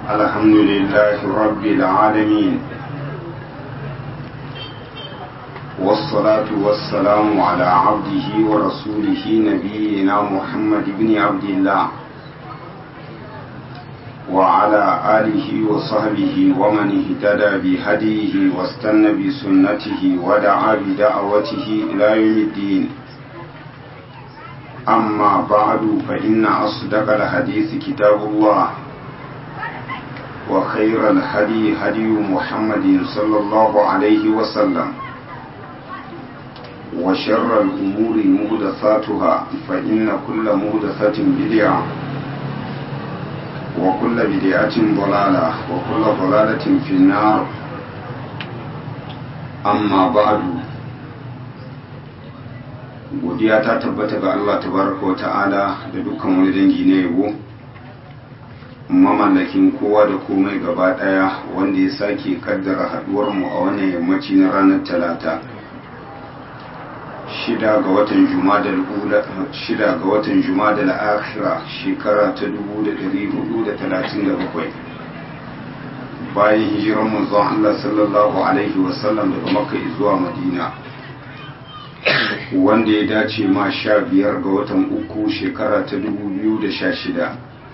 الحمد لله رب العالمين والصلاة والسلام على عبده ورسوله نبينا محمد بن عبد الله وعلى آله وصحبه ومن اهتدى بهديه واستنى بسنته ودعا بدعوته إلى يوم الدين أما بعد فإن أصدق الحديث كتاب الله وخير الهدي هدي محمد صلى الله عليه وسلم وشر الأمور مهدثاتها فإن كل مهدثة بدعة وكل بدعة ضلالة وكل ضلالة في النار أما بعد godiya ta tabbata ga Allah tabaraka wa ta'ala da dukkan wani dangi na yabo mamallakin kowa da komai gaba daya wanda ya sake kaddara haduwar mu a wannan yammaci na ranar talata shida ga watan jumadal ula shida ga watan jumadal akhira shekara ta 1437 bayan hijiran manzon Allah sallallahu alaihi wasallam daga makka zuwa madina wanda ya dace ma sha biyar ga watan uku shekara ta dubu biyu da sha shida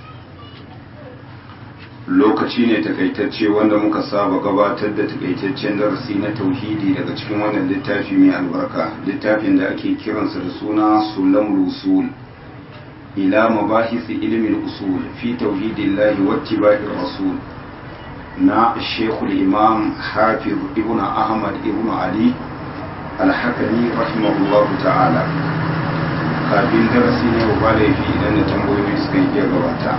lokaci ne takaitacce wanda muka saba gabatar da takaitaccen darasi na tauhidi daga cikin wannan littafi mai albarka littafin da ake kiransa da suna sulam rusul ila mabahisi ilimin usul fi tauhidillahi wattiba'ir rasul na shekul imam hafiz ibn ahmad ibn ali alhakami rahimahullahu ta'ala kafin darasi ne ba laifi idan da tambayoyi suka yi gabata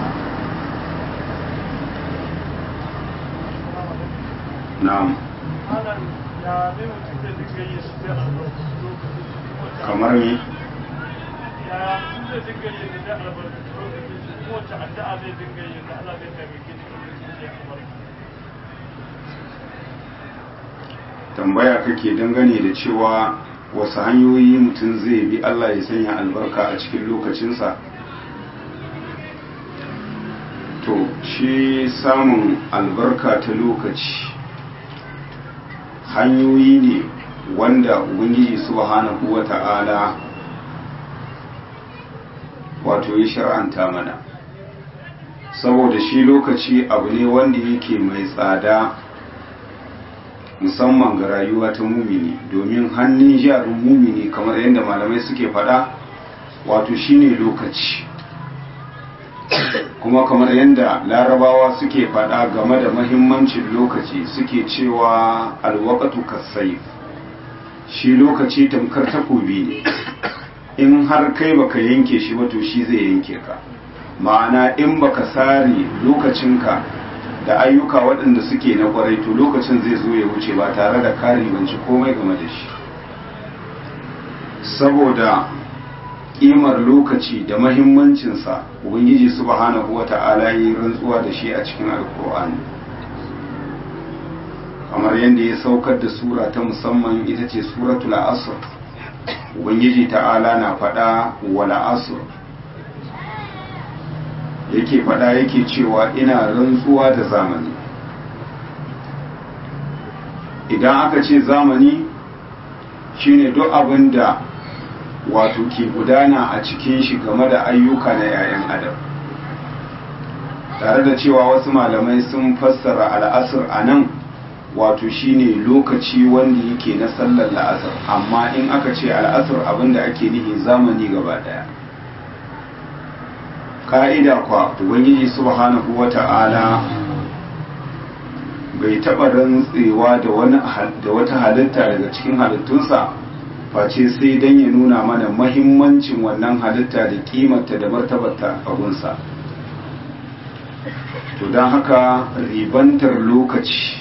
na'am kamar ni tambaya kake dangane da cewa wasu hanyoyi mutum zai bi Allah ya sanya albarka a cikin lokacinsa to shi samun albarka ta lokaci hanyoyi ne wanda ubangiji subhanahu wa ta'ala wato ya shar'anta mana saboda shi lokaci abu ne wanda yake mai tsada musamman ga rayuwa ta mumini domin hannun jarin mumini kamar yadda malamai suke faɗa wato shine lokaci kuma kamar yadda larabawa suke faɗa game da mahimmancin lokaci suke cewa alwakatu kasai shi lokaci tamkar takobi ne in har kai baka yanke shi wato shi zai yanke ka ma'ana in baka sare lokacinka da ayyuka waɗanda suke na kwarai to lokacin zai zo ya wuce ba tare da kari banci komai game da shi saboda ƙimar lokaci da mahimmancinsa ubangiji subhanahu wa ta'ala yi rantsuwa da shi a cikin alkur'ani kamar yadda ya saukar da sura ta musamman ita ce suratul asr ubangiji ta'ala na faɗa wala asr yake fada yake cewa ina rantsuwa da zamani idan aka ce zamani shine duk abin da wato ke gudana a cikin shi game da ayyuka na 'ya'yan adam tare da cewa wasu malamai sun fassara al'asar a nan wato shine lokaci wanda yake na sallar la'asar amma in aka ce al'asar abinda ake nihi zamani gaba daya ka'ida kwa ubangiji subhanahu wata'ala bai taɓa rantsewa da wani da wata halitta daga cikin halittunsa face sai don ya nuna mana mahimmancin wannan halitta da kimarta da martabarta a gunsa to don haka ribantar lokaci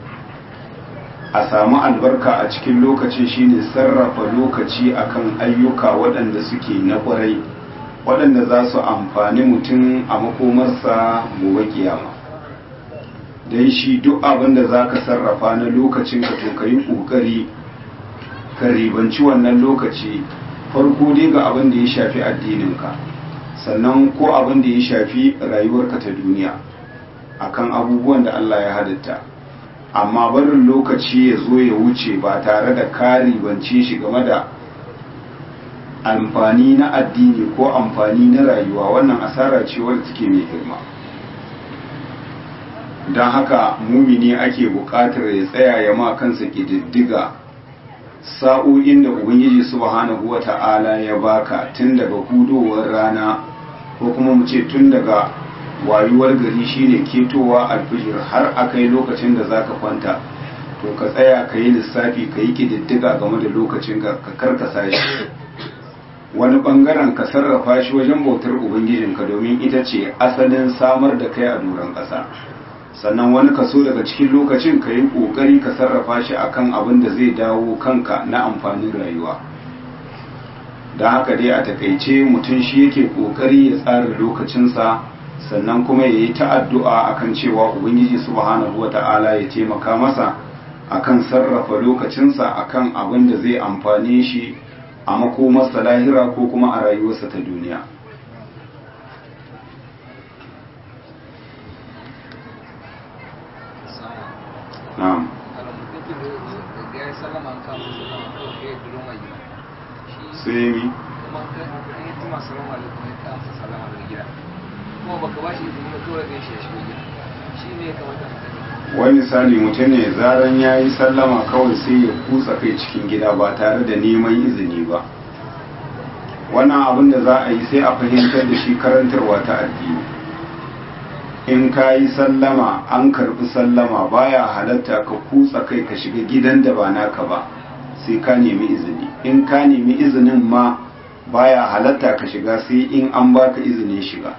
a samu albarka a cikin lokaci shine sarrafa lokaci akan ayyuka waɗanda suke na ƙwarai waɗanda za su amfani mutum a makomarsa gobe kiyama don shi duk abin da za ka sarrafa na lokacin ka to ka yi ƙoƙari ka ribanci wannan lokaci farko dai ga abin da ya shafi addininka sannan ko abin da ya shafi rayuwarka ta duniya akan abubuwan da Allah ya halitta amma barin lokaci ya zo ya wuce ba tare da kari bance shi game da amfani na addini ko amfani na rayuwa wannan asara ce wadda take mai girma don haka mumini ake buƙatar ya tsaya ya ma kansa ƙididdiga sa'o'in da ubangiji subhanahu wa ta'ala ya baka tun daga hudowar rana ko kuma mu ce tun daga wayuwar gari shine ketowa alfijir har a kai lokacin da zaka kwanta to ka tsaya ka yi lissafi ka yi ƙididdiga game da lokacin ka karkasa shi wani bangaren ka sarrafa shi wajen bautar ubangijinka domin ita ce asalin samar da kai a doron ƙasa sannan wani kaso daga cikin lokacin ka yi ƙoƙari ka sarrafa shi akan abin da zai dawo kanka na amfanin rayuwa da haka dai a takaice mutum shi yake ƙoƙari ya tsara lokacinsa sannan kuma ya yi ta'addu'a akan cewa ubangiji subhanahu wa ta'ala ya taimaka masa akan sarrafa lokacinsa akan abin da zai amfane shi a makomarsa lahira ko kuma a rayuwarsa ta duniya na'am sai mi wani misali mutum ne zaran ya yi sallama kawai sai ya kutsa kai cikin gida ba tare da neman izini ba wannan abin da za a yi sai a fahimtar da shi karantarwa ta addini in ka yi sallama an karbi sallama baya halatta ka kutsa kai ka shiga gidan da ba naka ba sai ka nemi izini in ka nemi izinin ma baya halatta ka shiga sai in an baka izinin shiga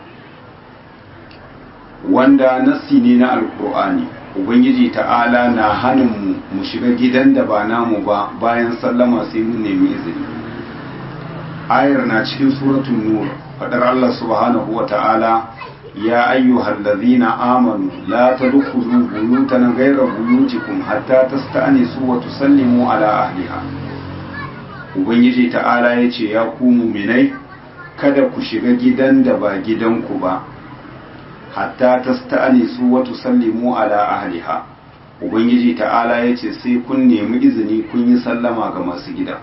wanda nassi ne na alkur'ani ubangiji ta'ala na hannun mu shiga gidan da ba namu ba bayan sallama sai mun nemi izini ayar na cikin suratul nur fadar Allah subhanahu wa ta'ala ya ayyuhal ladhina amanu la tadkhulu buyutan ghayra buyutikum hatta tasta'nisu wa tusallimu ala ahliha ubangiji ta'ala yace ya ku mu'minai kada ku shiga gidan da ba gidanku ba hatta tasta'nisu wa tusallimu ala ahliha ubangiji ta'ala yace sai kun nemi izini kun yi sallama ga masu gida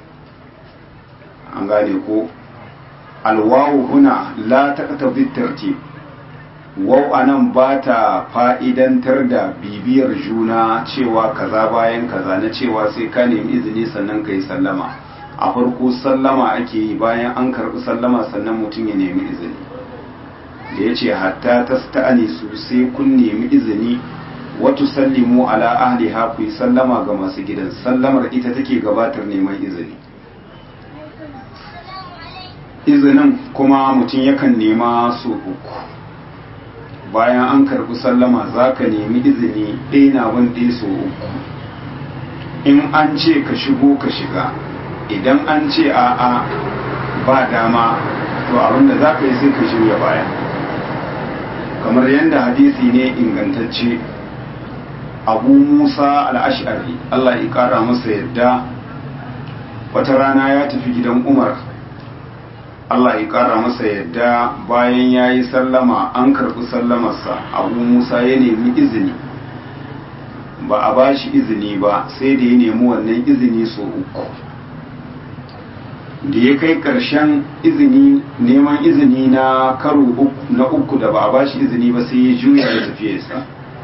an gane ko alwawu huna la taqtabi tartib waw anan ba ta fa'idantar da bibiyar juna cewa kaza bayan kaza na cewa sai ka nemi izini sannan ka yi sallama a farko sallama ake yi bayan an karɓi sallama sannan mutum ya nemi izini da ya ce hatta ta sta'ani su sai kun nemi izini watu sallimu ala ahliha ku yi sallama ga masu gidan sallamar ita take gabatar neman izini izinin kuma mutum yakan nema su uku bayan an karɓi sallama za ka nemi izini ɗaya na wanda so uku in an ce ka shigo ka shiga idan an ce a'a ba dama to abinda za ka yi sai ka shirya baya kamar yadda hadisi ne ingantacce abu musa al'ashari allah ya ƙara masa yadda wata rana ya tafi gidan umar Allah ya ƙara masa yadda bayan ya yi sallama an karɓi sallamarsa abu musa ya nemi izini ba a ba shi izini ba sai da ya nemi wannan izini so uku da ya kai ƙarshen izini neman izini na karo na uku da ba a ba shi izini ba sai ya juya ya tafi sa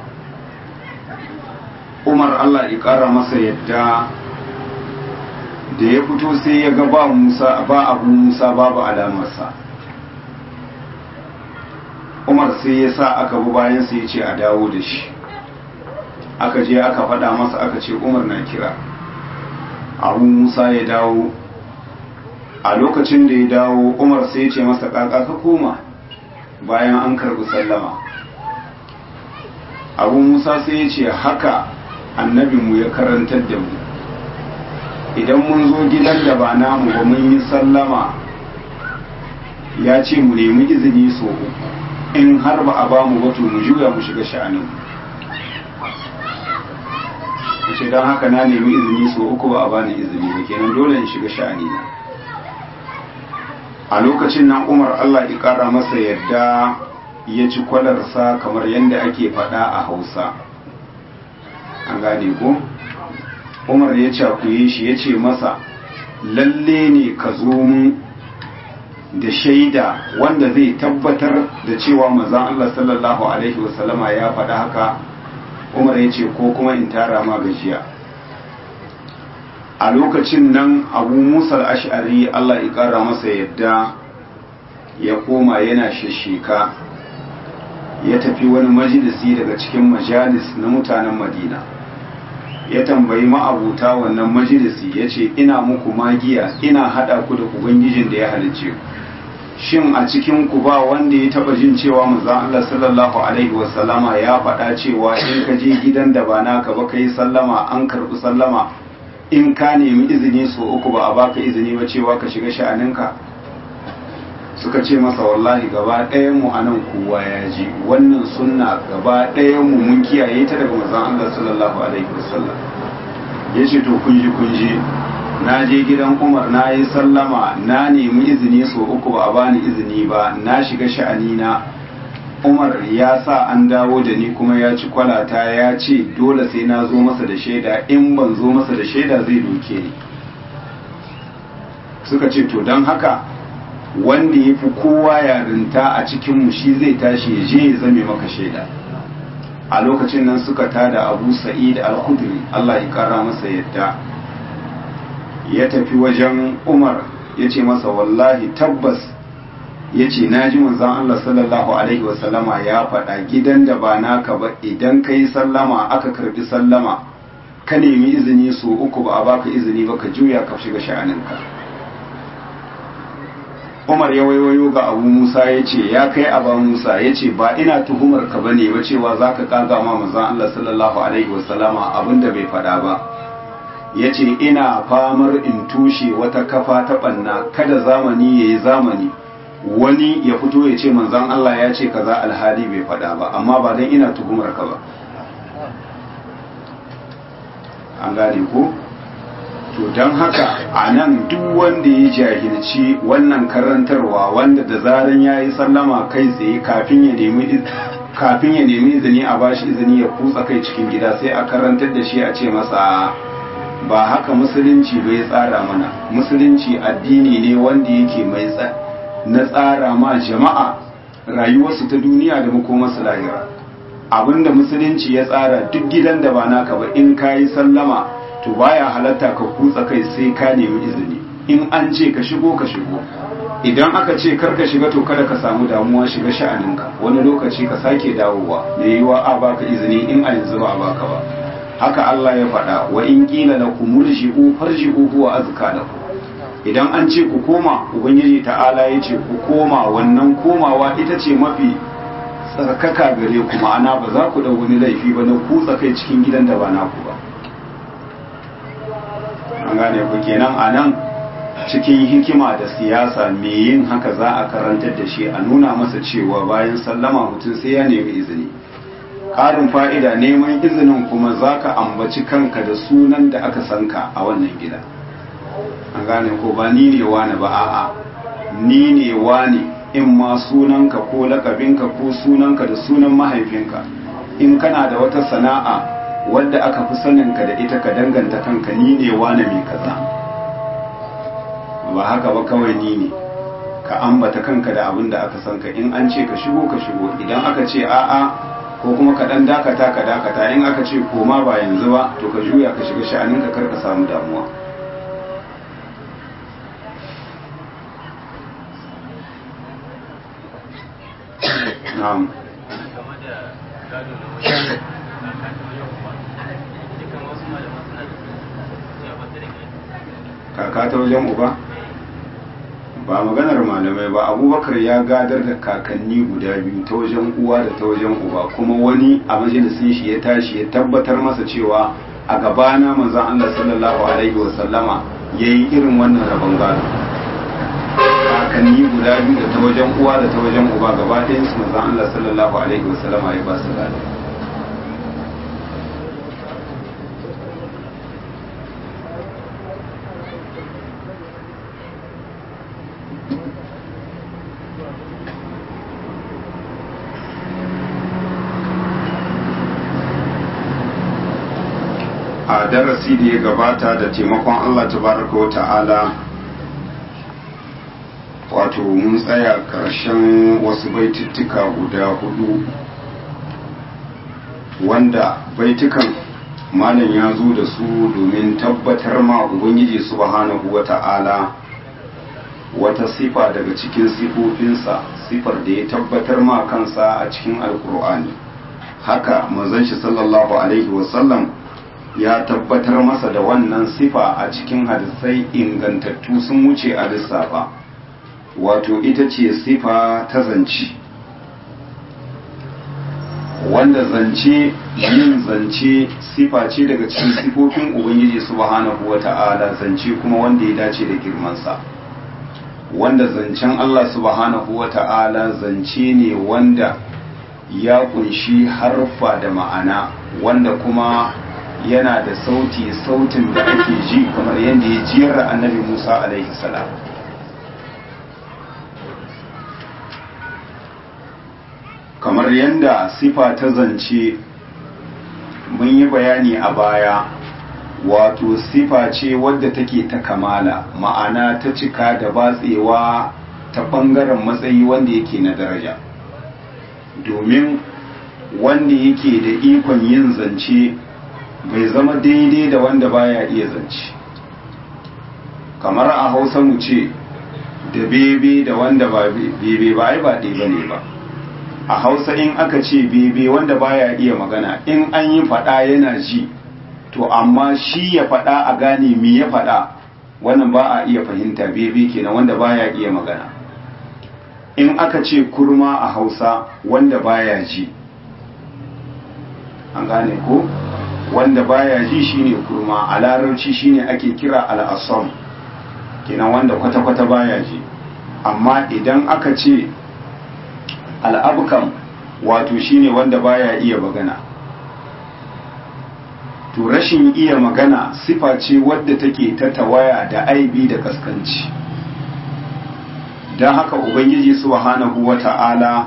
umar Allah ya ƙara masa yadda da ya fito sai ya ga ba Musa ba abu Musa babu alamarsa Umar sai ya sa aka bi bayan sai ya ce a dawo da shi aka je aka faɗa masa aka ce Umar na kira abu Musa ya dawo a lokacin da ya dawo Umar sai ya ce masa kaka ka koma bayan an karɓi sallama abu Musa sai ya ce haka annabinmu ya karantar da mu idan mun zo gidan da ba namu ba mun yi sallama ya ce mu nemi izini so in har ba a ba mu wato mu juya mu shiga sha'anin mu ce don haka na nemi izini so uku ba a bani izini ba kenan dole in shiga sha'ani na a lokacin nan umar allah ya kara masa yadda ya ci kwalarsa kamar yadda ake faɗa a hausa an gane ko umar ya cakuye shi ya ce masa lalle ne ka zo mun da shaida wanda zai tabbatar da cewa mazan Allah sallallahu alaihi wasallama ya faɗa haka umar ya ce ko kuma in tara ma gajiya a lokacin nan abu musal ash'ari Allah ya ƙara masa yadda ya koma yana shishika ya tafi wani majalisi daga cikin majalis na mutanen madina ya tambayi ma'abuta wannan majalisi ya ce ina muku magiya ina haɗa ku da ubangijin da ya halicce ku shin a cikin ku ba wanda ya taba jin cewa manzon Allah sallallahu alaihi wasallama ya faɗa cewa in ka je gidan da ba naka ba kai sallama an karɓi sallama in ka nemi izini so uku ba a baka izini ba cewa ka shiga sha'aninka suka ce masa wallahi gaba ɗayan mu anan kowa ya ji wannan sunna gaba ɗayan mu mun kiyaye ta daga manzon Allah sallallahu alaihi wasallam yace to kun ji kun ji na je gidan Umar na yi sallama na nemi izini so uku ba a bani izini ba na shiga sha'ani na Umar ya sa an dawo da ni kuma ya ci kwalata ya ce dole sai na zo masa da shaida in ban zo masa da shaida zai doke ni suka ce to don haka wanda ya fi kowa yarinta a cikinmu shi zai tashi ya je ya zame maka shaida a lokacin nan suka tada abu sa'id al-khudri Allah ya kara masa yadda ya tafi wajen umar ya ce masa wallahi tabbas ya ce na ji manzan Allah sallallahu alaihi wasallama ya faɗa gidan da ba naka ba idan ka yi sallama aka karbi sallama ka nemi izini so uku ba a baka izini ba ka juya ka shiga sha'aninka umar ya waiwayo ga abu musa ya ce ya kai aba musa ya ce ba ina tuhumar ka bane ba cewa za ka kaga ma manzan Allah sallallahu alaihi wasallama abinda bai faɗa ba ya ce ina famar in tushe wata kafa ta ɓanna kada zamani ya yi zamani wani ya fito ya ce manzan Allah ya ce kaza alhali bai faɗa ba amma ba don ina tuhumar ka ba an gane ko to don haka a nan duk wanda ya jahilci wannan karantarwa wanda da zaran ya yi sallama kai tsaye kafin ya nemi kafin ya nemi izini a bashi izini ya kutsa kai cikin gida sai a karantar da shi a ce masa ba haka musulunci bai tsara mana musulunci addini ne wanda yake mai na tsara ma jama'a rayuwarsu ta duniya da makomarsu lahira abinda musulunci ya tsara duk gidan da ba naka ba in ka yi sallama to baya halatta ka kutsa kai sai ka nemi izini in an ce ka shigo ka shigo idan aka ce kar ka shiga to kada ka samu damuwa shiga sha'aninka wani lokaci ka sake dawowa da yiwa a baka izini in a yanzu ba a baka ba haka Allah ya faɗa wa in qila lakum murji'u farji'u huwa azka lakum idan an ce ku koma ubangiji ta'ala ya ce ku koma wannan komawa ita ce mafi tsarkaka gare ku ma'ana ba za ku da wani laifi ba na kutsa kai cikin gidan da ba naku ba an gane ku kenan a nan cikin hikima da siyasa me yin haka za a karantar da shi a nuna masa cewa bayan sallama mutum sai ya nemi izini ƙarin fa'ida neman izinin kuma za ka ambaci kanka da sunan da aka sanka a wannan gida an gane ko ba ni ne wane ba a'a ni ne wane in ma sunanka ko lakabinka ko sunanka da sunan mahaifinka in kana da wata sana'a wadda aka fi saninka da ita ka danganta kanka ni ne wane mai kaza ba haka ba kawai ni ne ka ambata kanka da abin da aka sanka in an ce ka shigo ka shigo idan aka ce a'a ko kuma ka dan dakata ka dakata in aka ce koma ba yanzu ba to ka juya ka shiga sha'aninka kar ka samu damuwa na'am kaka ta wajen uba ba maganar malamai ba abubakar ya gadar da kakanni guda biyu ta wajen uwa da ta wajen uba kuma wani a majalisin shi ya tashi ya tabbatar masa cewa a gabana manzon Allah sallallahu alaihi wasallama yayi irin wannan rabon gado kakanni guda biyu da ta wajen uwa da ta wajen uba gaba ɗayan su manzon Allah sallallahu alaihi wasallama ya ba su gado a darasi da ya gabata da taimakon Allah tabaraka wa ta'ala wato mun tsaya ƙarshen wasu baitittuka guda hudu wanda baitukan malam ya zo da su domin tabbatar ma ubangiji subhanahu wa ta'ala wata sifa daga cikin sifofinsa sifar da ya tabbatar ma kansa a cikin alkur'ani haka manzon shi sallallahu alaihi wasallam ya tabbatar masa da wannan sifa a cikin hadisai ingantattu sun wuce a lissafa wato ita ce sifa ta zance wanda zance yin zance sifa ce daga cikin sifofin ubangiji subhanahu wata'ala zance kuma wanda ya dace da girmansa wanda zancen Allah subhanahu wata'ala zance ne wanda ya kunshi harfa da ma'ana wanda kuma yana da sauti sautin da ake ji kamar yadda ya jiyar annabi Musa alaihi salam kamar yadda sifa ta zance mun yi bayani a baya wato sifa ce wadda take ta kamala ma'ana ta cika da batsewa ta ɓangaren matsayi wanda yake na daraja domin wanda yake da ikon yin zance bai zama daidai da wanda baya iya zance kamar a hausa mu ce da bebe da wanda ba bebe ba ai ba ɗaya bane ba a hausa in aka ce bebe wanda baya iya magana in an yi faɗa yana ji to amma shi ya faɗa a gane me ya faɗa wannan ba a iya fahimta bebe kenan wanda baya iya magana in aka ce kurma a hausa wanda baya ji an gane ko wanda baya ji shine kurma a larabci shine ake kira al'asam kenan wanda kwata-kwata baya ji amma idan aka ce al'abkam wato shine wanda baya iya magana to rashin iya magana sifa ce wadda take ta tawaya da aibi da kaskanci don haka ubangiji subhanahu wata'ala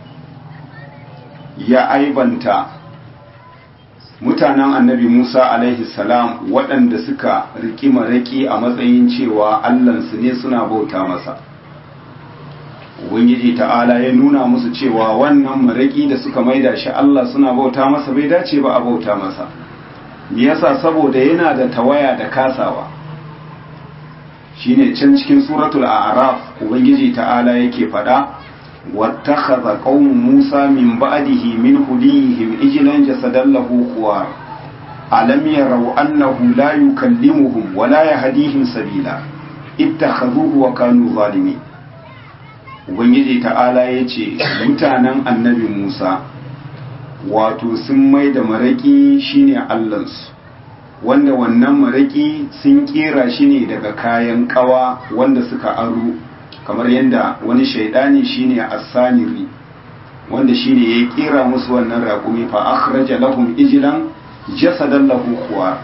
ya aibanta mutanen annabi musa alaihi salam waɗanda suka riƙi maraƙi a matsayin cewa allansu ne suna bauta masa ubangiji ta'ala ya nuna musu cewa wannan maraƙi da suka maida shi allah suna bauta masa bai dace ba a bauta masa me yasa saboda yana da tawaya da kasawa shine can cikin suratul a'raf ubangiji ta'ala yake fada wattakhadha qaumu musa min ba'dihi min hulihim ijlan jasadan lahu khuwar alam yaraw annahu la yukallimuhum wa la yahdihim sabila ittakhadhuhu wa kanu zalimin ubangiji ta'ala yace mutanen annabi musa wato sun mai da maraƙi shine allansu wanda wannan maraƙi sun ƙera shi ne daga kayan ƙawa wanda suka aro kamar yadda wani shaidani shine as-saniri wanda shine ya ƙera musu wannan raƙumi fa akhraja lahum ijlan jasadan lahu khuwa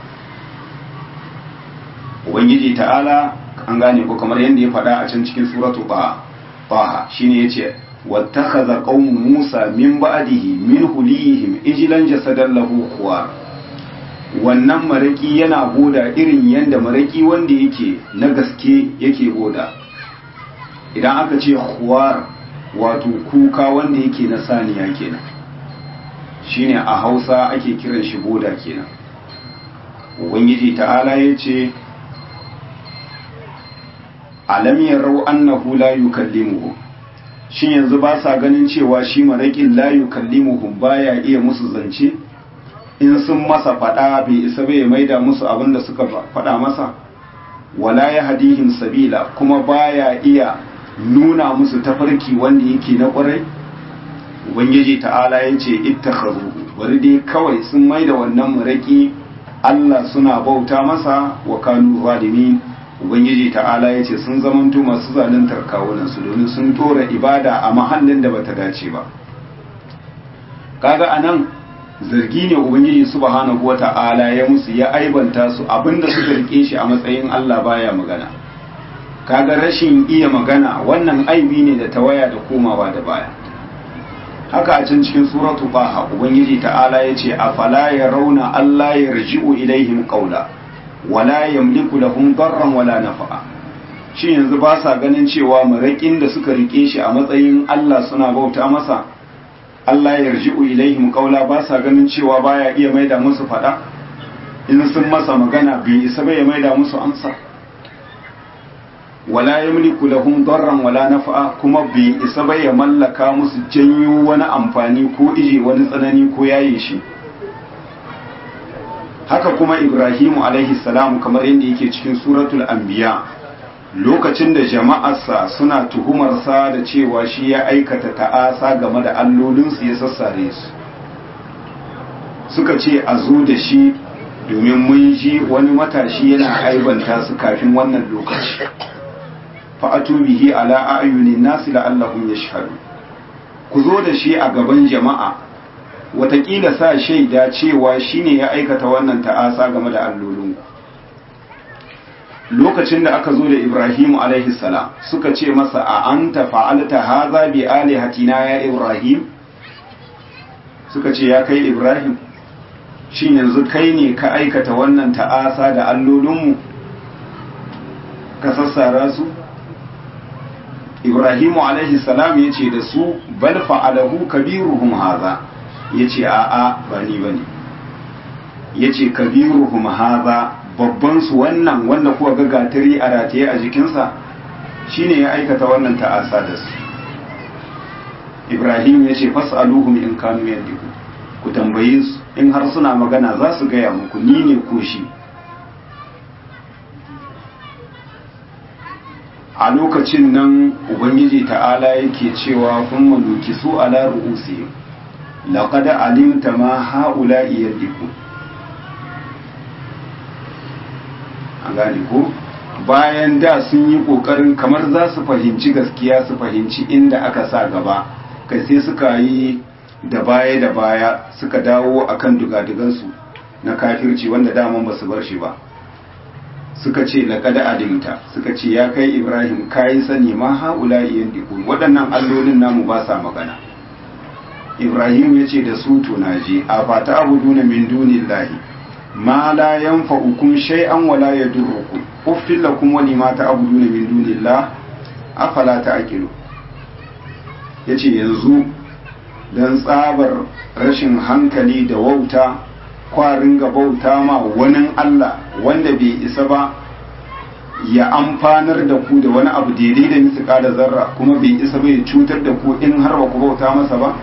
ubangiji ta'ala an gane ko kamar yadda ya faɗa a can cikin suratu ba ba shine yace واتخذ قوم موسى من بعده من هليهم اجلا جسدا له خوار wannan maraki yana goda irin yadda maraki wanda yake na gaske yake goda idan aka ce huwar wato kuka wanda yake na saniya kenan shine a hausa ake kiran shi goda kenan ubangiji ta'ala ya ce alam yarau annahu la yukallimuhu shin yanzu ba sa ganin cewa shi maraƙin layu kallimuhum baya iya musu zance in sun masa faɗa bai isa bai maida musu abin da suka faɗa masa wala ya hadihim sabila kuma baya iya nuna musu tafarki wanda yake na ƙwarai ubangiji ta'ala ya ce ittakhadhu bari dai kawai sun maida wannan maraƙi Allah suna bauta masa wa kanu zalimin ubangiji ta'ala ya ce sun zamanto masu zaluntar kawunansu domin sun tora ibada a mahallin da bata dace ba kaga anan zargi ne ubangiji subhanahu wata'ala ya musu ya aibanta su abinda suka rike shi a matsayin Allah baya magana kaga rashin iya magana wannan aibi ne da tawaya da komawa da baya haka a can cikin suratu baha ubangiji ta'ala ya ce a fala ya rauna Allah ya raji'u ilaihim qawla wala yamliku lahum darran wala nafa'a shi yanzu ba sa ganin cewa maraƙin da suka rike shi a matsayin Allah suna bauta masa Allah ya raji'u ilaihim qawla ba sa ganin cewa baya iya maida musu fada in sun masa magana bai isa bai maida musu amsa wala yamliku lahum darran wala nafa'a kuma bai isa bai ya mallaka musu janyo wani amfani ko ije wani tsanani ko yaye shi haka kuma Ibrahimu alaihi salam kamar yadda yake cikin suratul anbiya lokacin da jama'arsa suna tuhumarsa da cewa shi ya aikata ta'asa game da allolinsu ya sassare su suka ce a zo da shi domin mun ji wani matashi yana aibanta su kafin wannan lokaci fa'atu bihi ala ayunin nasi la'allahum yashhadu ku zo da shi a gaban jama'a watakila sa shaida cewa shine ya aikata wannan ta'asa game da allolinku lokacin da aka zo da Ibrahimu alaihi salam suka ce masa a anta fa'alta haza bi alihatina ya Ibrahim suka ce ya kai Ibrahim shin yanzu kai ne ka aikata wannan ta'asa da allolinmu ka sassara su Ibrahimu alaihi salam ya ce da su bal fa'alahu kabiruhum haza ya ce a'a ba ni ba ne ya ce kabiruhum haza babban su wannan wanda kuwa ga gatari a rataye a jikinsa shine ya aikata wannan ta'asa da su Ibrahim ya ce fas'aluhum in kanu yandiku ku tambaye su in har suna magana za su gaya muku ni ne ko shi a lokacin nan ubangiji ta'ala yake cewa kun maluki su ala ru'usi laqad alimta ma haula'i yandiku an gane ko bayan da sun yi kokarin kamar za su fahimci gaskiya su fahimci inda aka sa gaba kai sai suka yi da baya da baya suka dawo akan dugadugansu na kafirci wanda daman ba su bar shi ba suka ce laƙada adimta suka ce ya kai ibrahim kayi sani ma haula iyan diku waɗannan allolin namu ba sa magana ibrahim ya ce da su tunaji a fata abu na min dunillahi ma la yanfa'ukum shay'an wa la yadurrukum uffil lakum wa lima ta'buduna min dunillah afala ta'qilu yace yanzu dan tsabar rashin hankali da wauta kwarin ga bauta ma wani Allah wanda bai isa ba ya amfanar da ku da wani abu daidai da misu da zarra kuma bai isa bai cutar da ku in har ba ku bauta masa ba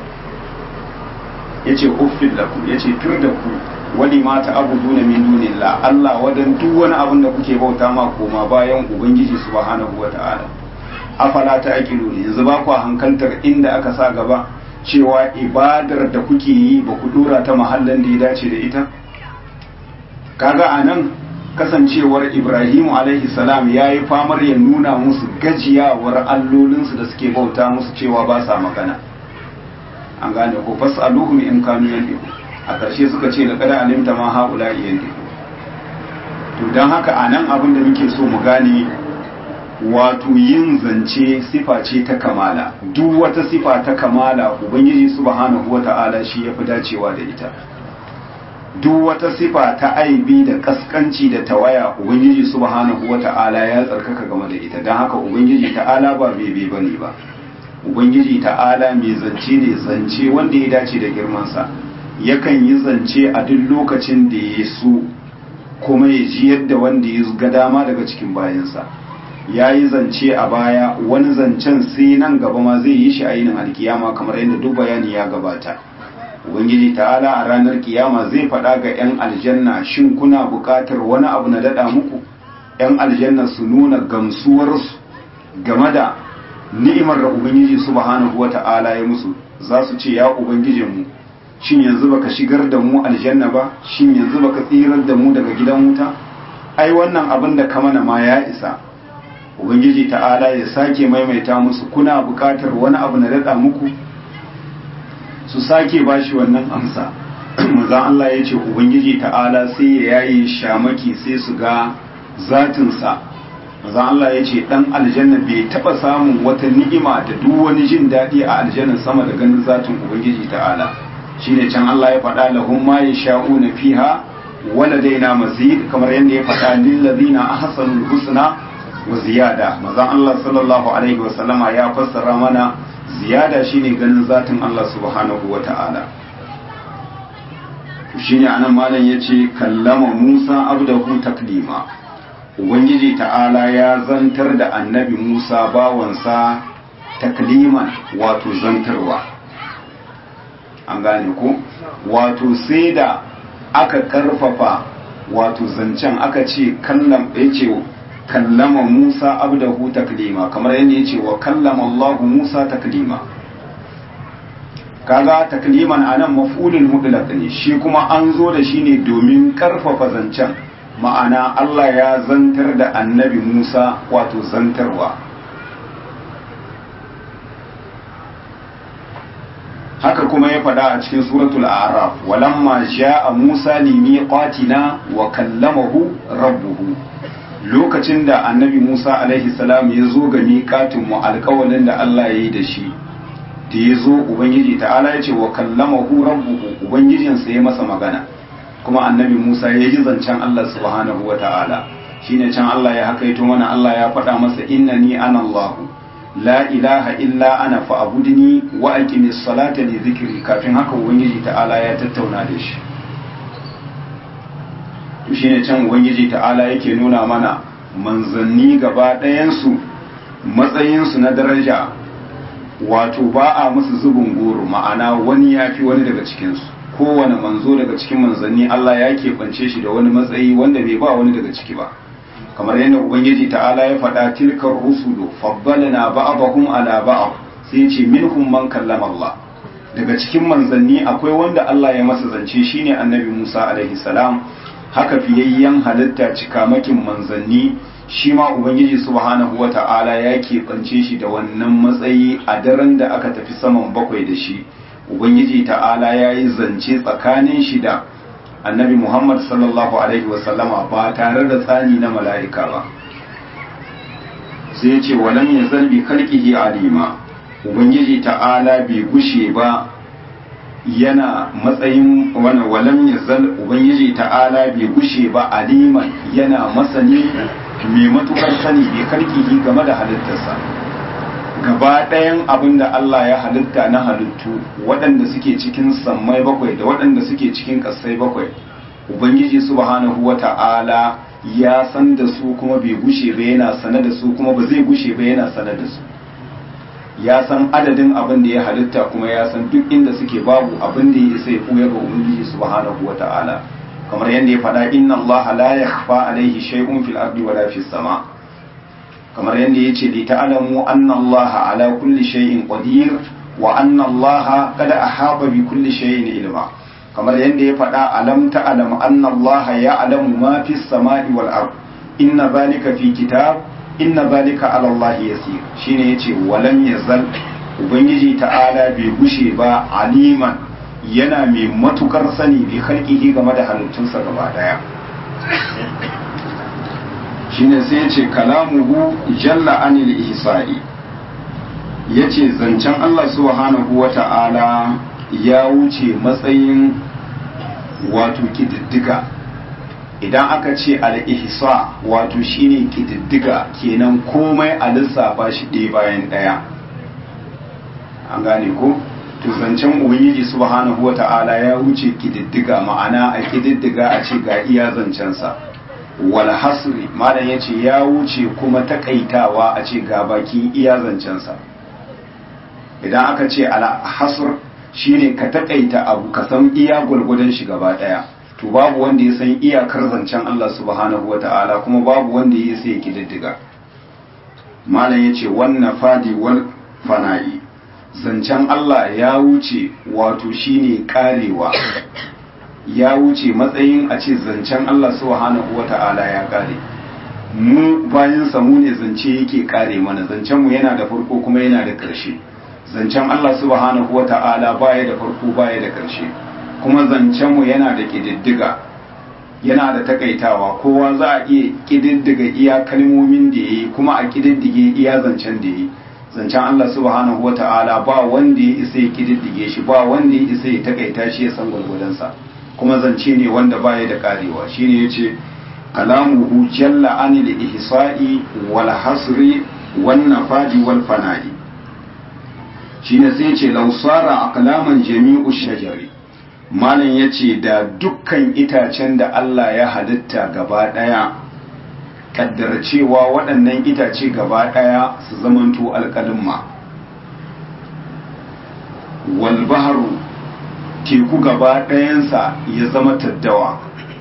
yace uffil lakum yace tur da ku wani mata abu duna min dunillah Allah wadan duk wani abin da kuke bauta ma koma bayan ubangiji subhanahu wata'ala afala ta aqilu ne yanzu ba ku hankaltar inda aka sa gaba cewa ibadar da kuke yi ba ku dora ta mahallan da ya dace da ita kaga anan kasancewar Ibrahimu alaihi salam yayi famar ya nuna musu gajiyawar allolinsu da suke bauta musu cewa ba sa magana an gane ko fasaluhum in kanu yandiku a ƙarshe suka ce da kada alimta ma haula yandiku to dan haka anan abin da muke so mu gane wato yin zance sifa ce ta kamala duk wata sifa ta kamala ubangiji subhanahu wata'ala shi yafi dacewa da ita duk wata sifa ta aibi da kaskanci da tawaya ubangiji subhanahu wata'ala ya tsarkaka game da ita don haka ubangiji ta'ala ba bebe bane ba ubangiji ta'ala mai zance ne zance wanda ya dace da girmansa yakan yi zance a duk lokacin da ya so kuma ya ji yadda wanda ya ga dama daga cikin bayansa ya yi zance a baya wani zancen sai nan gaba ma zai yi shi a yinin alkiyama kamar yadda duk bayani ya gabata ubangiji ta'ala a ranar kiyama zai faɗa ga 'yan aljanna shin kuna buƙatar wani abu na daɗa muku 'yan aljanna su nuna gamsuwarsu game da ni'imar da ubangiji subhanahu wa ta'ala ya musu za su ce ya ubangijinmu shin yanzu baka shigar da mu aljanna ba shin yanzu baka tsirar da mu daga gidan wuta ai wannan abin da ka mana ma ya isa ubangiji ta'ala ya sake maimaita musu kuna buƙatar wani abu na daɗa muku su sake bashi wannan amsa maza Allah ya ce ubangiji ta'ala sai ya yaye shamaki sai su ga zatinsa manzon Allah ya ce dan aljanna bai taba samun wata ni'ima da duk wani jin daɗi a aljanna sama da ganin zatin ubangiji ta'ala shine can Allah ya faɗa lahum ma yasha'una fiha waladaina mazid kamar yadda ya faɗa lil ladina ahsanul husna wa ziyada manzon Allah sallallahu alaihi wasallama ya fassara mana ziyada shine ganin zatin Allah subhanahu wa ta'ala shine anan malam yace kallama Musa abdahu taklima ubangiji ta'ala ya zantar da annabi Musa bawansa takliman wato zantarwa an gane ko wato sai da aka karfafa wato zancen aka ce kallam yace kallama Musa abdahu taklima kamar yadda yace wa kallama Allah Musa taklima kaga takliman anan maf'ulul mutlaq ne shi kuma an zo da shi ne domin karfafa zancen ma'ana Allah ya zantar da annabi Musa wato zantarwa haka kuma ya faɗa a cikin suratul a'raf walamma ja'a Musa limiqatina wa kallamahu rabbuhu lokacin da annabi Musa alaihi salam ya zo ga miƙatin mu alƙawalin da Allah ya yi da shi da ya zo ubangiji ta'ala ya ce wa kallamahu rabbuhu ubangijinsa ya masa magana kuma annabi Musa ya ji zancen Allah subhanahu wa ta'ala shine can Allah ya hakaito mana Allah ya faɗa masa innani ana Allah la ilaha illa ana fa'budni wa aqimis salata li dhikri kafin haka ubangiji ta'ala ya tattauna da shi to shine can ubangiji ta'ala yake nuna mana manzanni gaba ɗayansu matsayinsu na daraja wato ba a musu zubin goro ma'ana wani ya fi wani daga cikinsu kowane manzo daga cikin manzanni Allah ya keɓance shi da wani matsayi wanda bai ba wani daga ciki ba kamar yadda ubangiji ta'ala ya faɗa tilkar rusulu faddalna ba'dahum ala ba'd sai ce minhum man kallama Allah daga cikin manzanni akwai wanda Allah ya masa zance shine annabi Musa alaihi salam haka fiyayyen halitta cikamakin manzanni shi ma ubangiji subhanahu wata'ala ya keɓance shi da wannan matsayi a daren da aka tafi saman bakwai da shi ubangiji ta'ala ya yi zance tsakanin shi da annabi muhammad sallallahu alaihi wasallama ba tare da tsani na mala'ika ba sai ce walam ya zalbi kalkihi alima ubangiji ta'ala bai gushe ba yana matsayin wani walam ya zal ubangiji ta'ala bai gushe ba aliman yana masani mai matukar sani bai karkihi game da halittarsa gaba ɗayan abin da Allah ya halitta na halittu waɗanda suke cikin sammai bakwai da waɗanda suke cikin ƙasai bakwai ubangiji subhanahu wa ta'ala ya san da su kuma bai gushe ba yana sane da su kuma ba zai gushe ba yana sane da su ya san adadin abin da ya halitta kuma ya san duk inda suke babu abin da ya isa ya ɓuya ga ubangiji subhanahu wa ta'ala kamar yadda ya faɗa inna Allah la yakhfa alaihi shay'un fil ardi wala fis sama kamar yadda yace li ta'lamu anna Allah ala kulli shay'in qadir wa anna Allah qad ahaba bi kulli shay'in ilma kamar yadda ya faɗa alam ta'lam anna Allah ya'lamu ma fis sama'i wal ard inna zalika fi kitab inna zalika ala Allah yasir shine yace walam yazal ubangiji ta'ala bai gushe ba aliman yana mai matukar sani bi halkihi game da halittunsa gaba daya shine sai ya ce kalamuhu jalla anil ihsa'i ya ce zancen Allah subhanahu wa ta'ala ya wuce matsayin wato kididdiga idan aka ce al-ihsa wato shine kididdiga kenan komai a lissafa shi ɗaya bayan ɗaya an gane ko to zancen ubangiji subhanahu wata'ala ya wuce kididdiga ma'ana a kididdiga a ce ga iya zancensa wal hasri malam yace ya wuce kuma takaitawa a ce ga baki iya zancensa idan aka ce al hasr shine ka takaita abu ka san iya gwargwadon shi gaba daya to babu wanda ya san iyakar zancen Allah subhanahu wata'ala kuma babu wanda ya sai kididdiga malam yace wannan fadi wal fana'i zancen Allah ya wuce wato shine karewa ya wuce matsayin a ce zancen Allah subhanahu wata'ala ya kare mu bayan samu ne zance yake kare mana zancen mu yana da farko kuma yana da ƙarshe zancen Allah subhanahu wata'ala baya da farko baya da ƙarshe kuma zancen mu yana da ƙididdiga yana da takaitawa kowa za a iya kididdiga iya kalmomin da ya yi kuma a kididdige iya zancen da ya yi zancen Allah subhanahu wa ta'ala ba wanda ya isa ya kididdige shi ba wanda ya isa ya takaita shi ya san gwargwadonsa kuma zance ne wanda baya da karewa shine yace kalamuhu jalla anil ihsa'i wal hasri wan nafadi wal fana'i shine sai yace lausara aqlaman jami'u shajari malam yace da dukkan itacen da Allah ya halitta gaba daya kaddara cewa waɗannan itace gaba daya su zamanto alƙalimma wal bahru teku gaba ɗayansa ya zama taddawa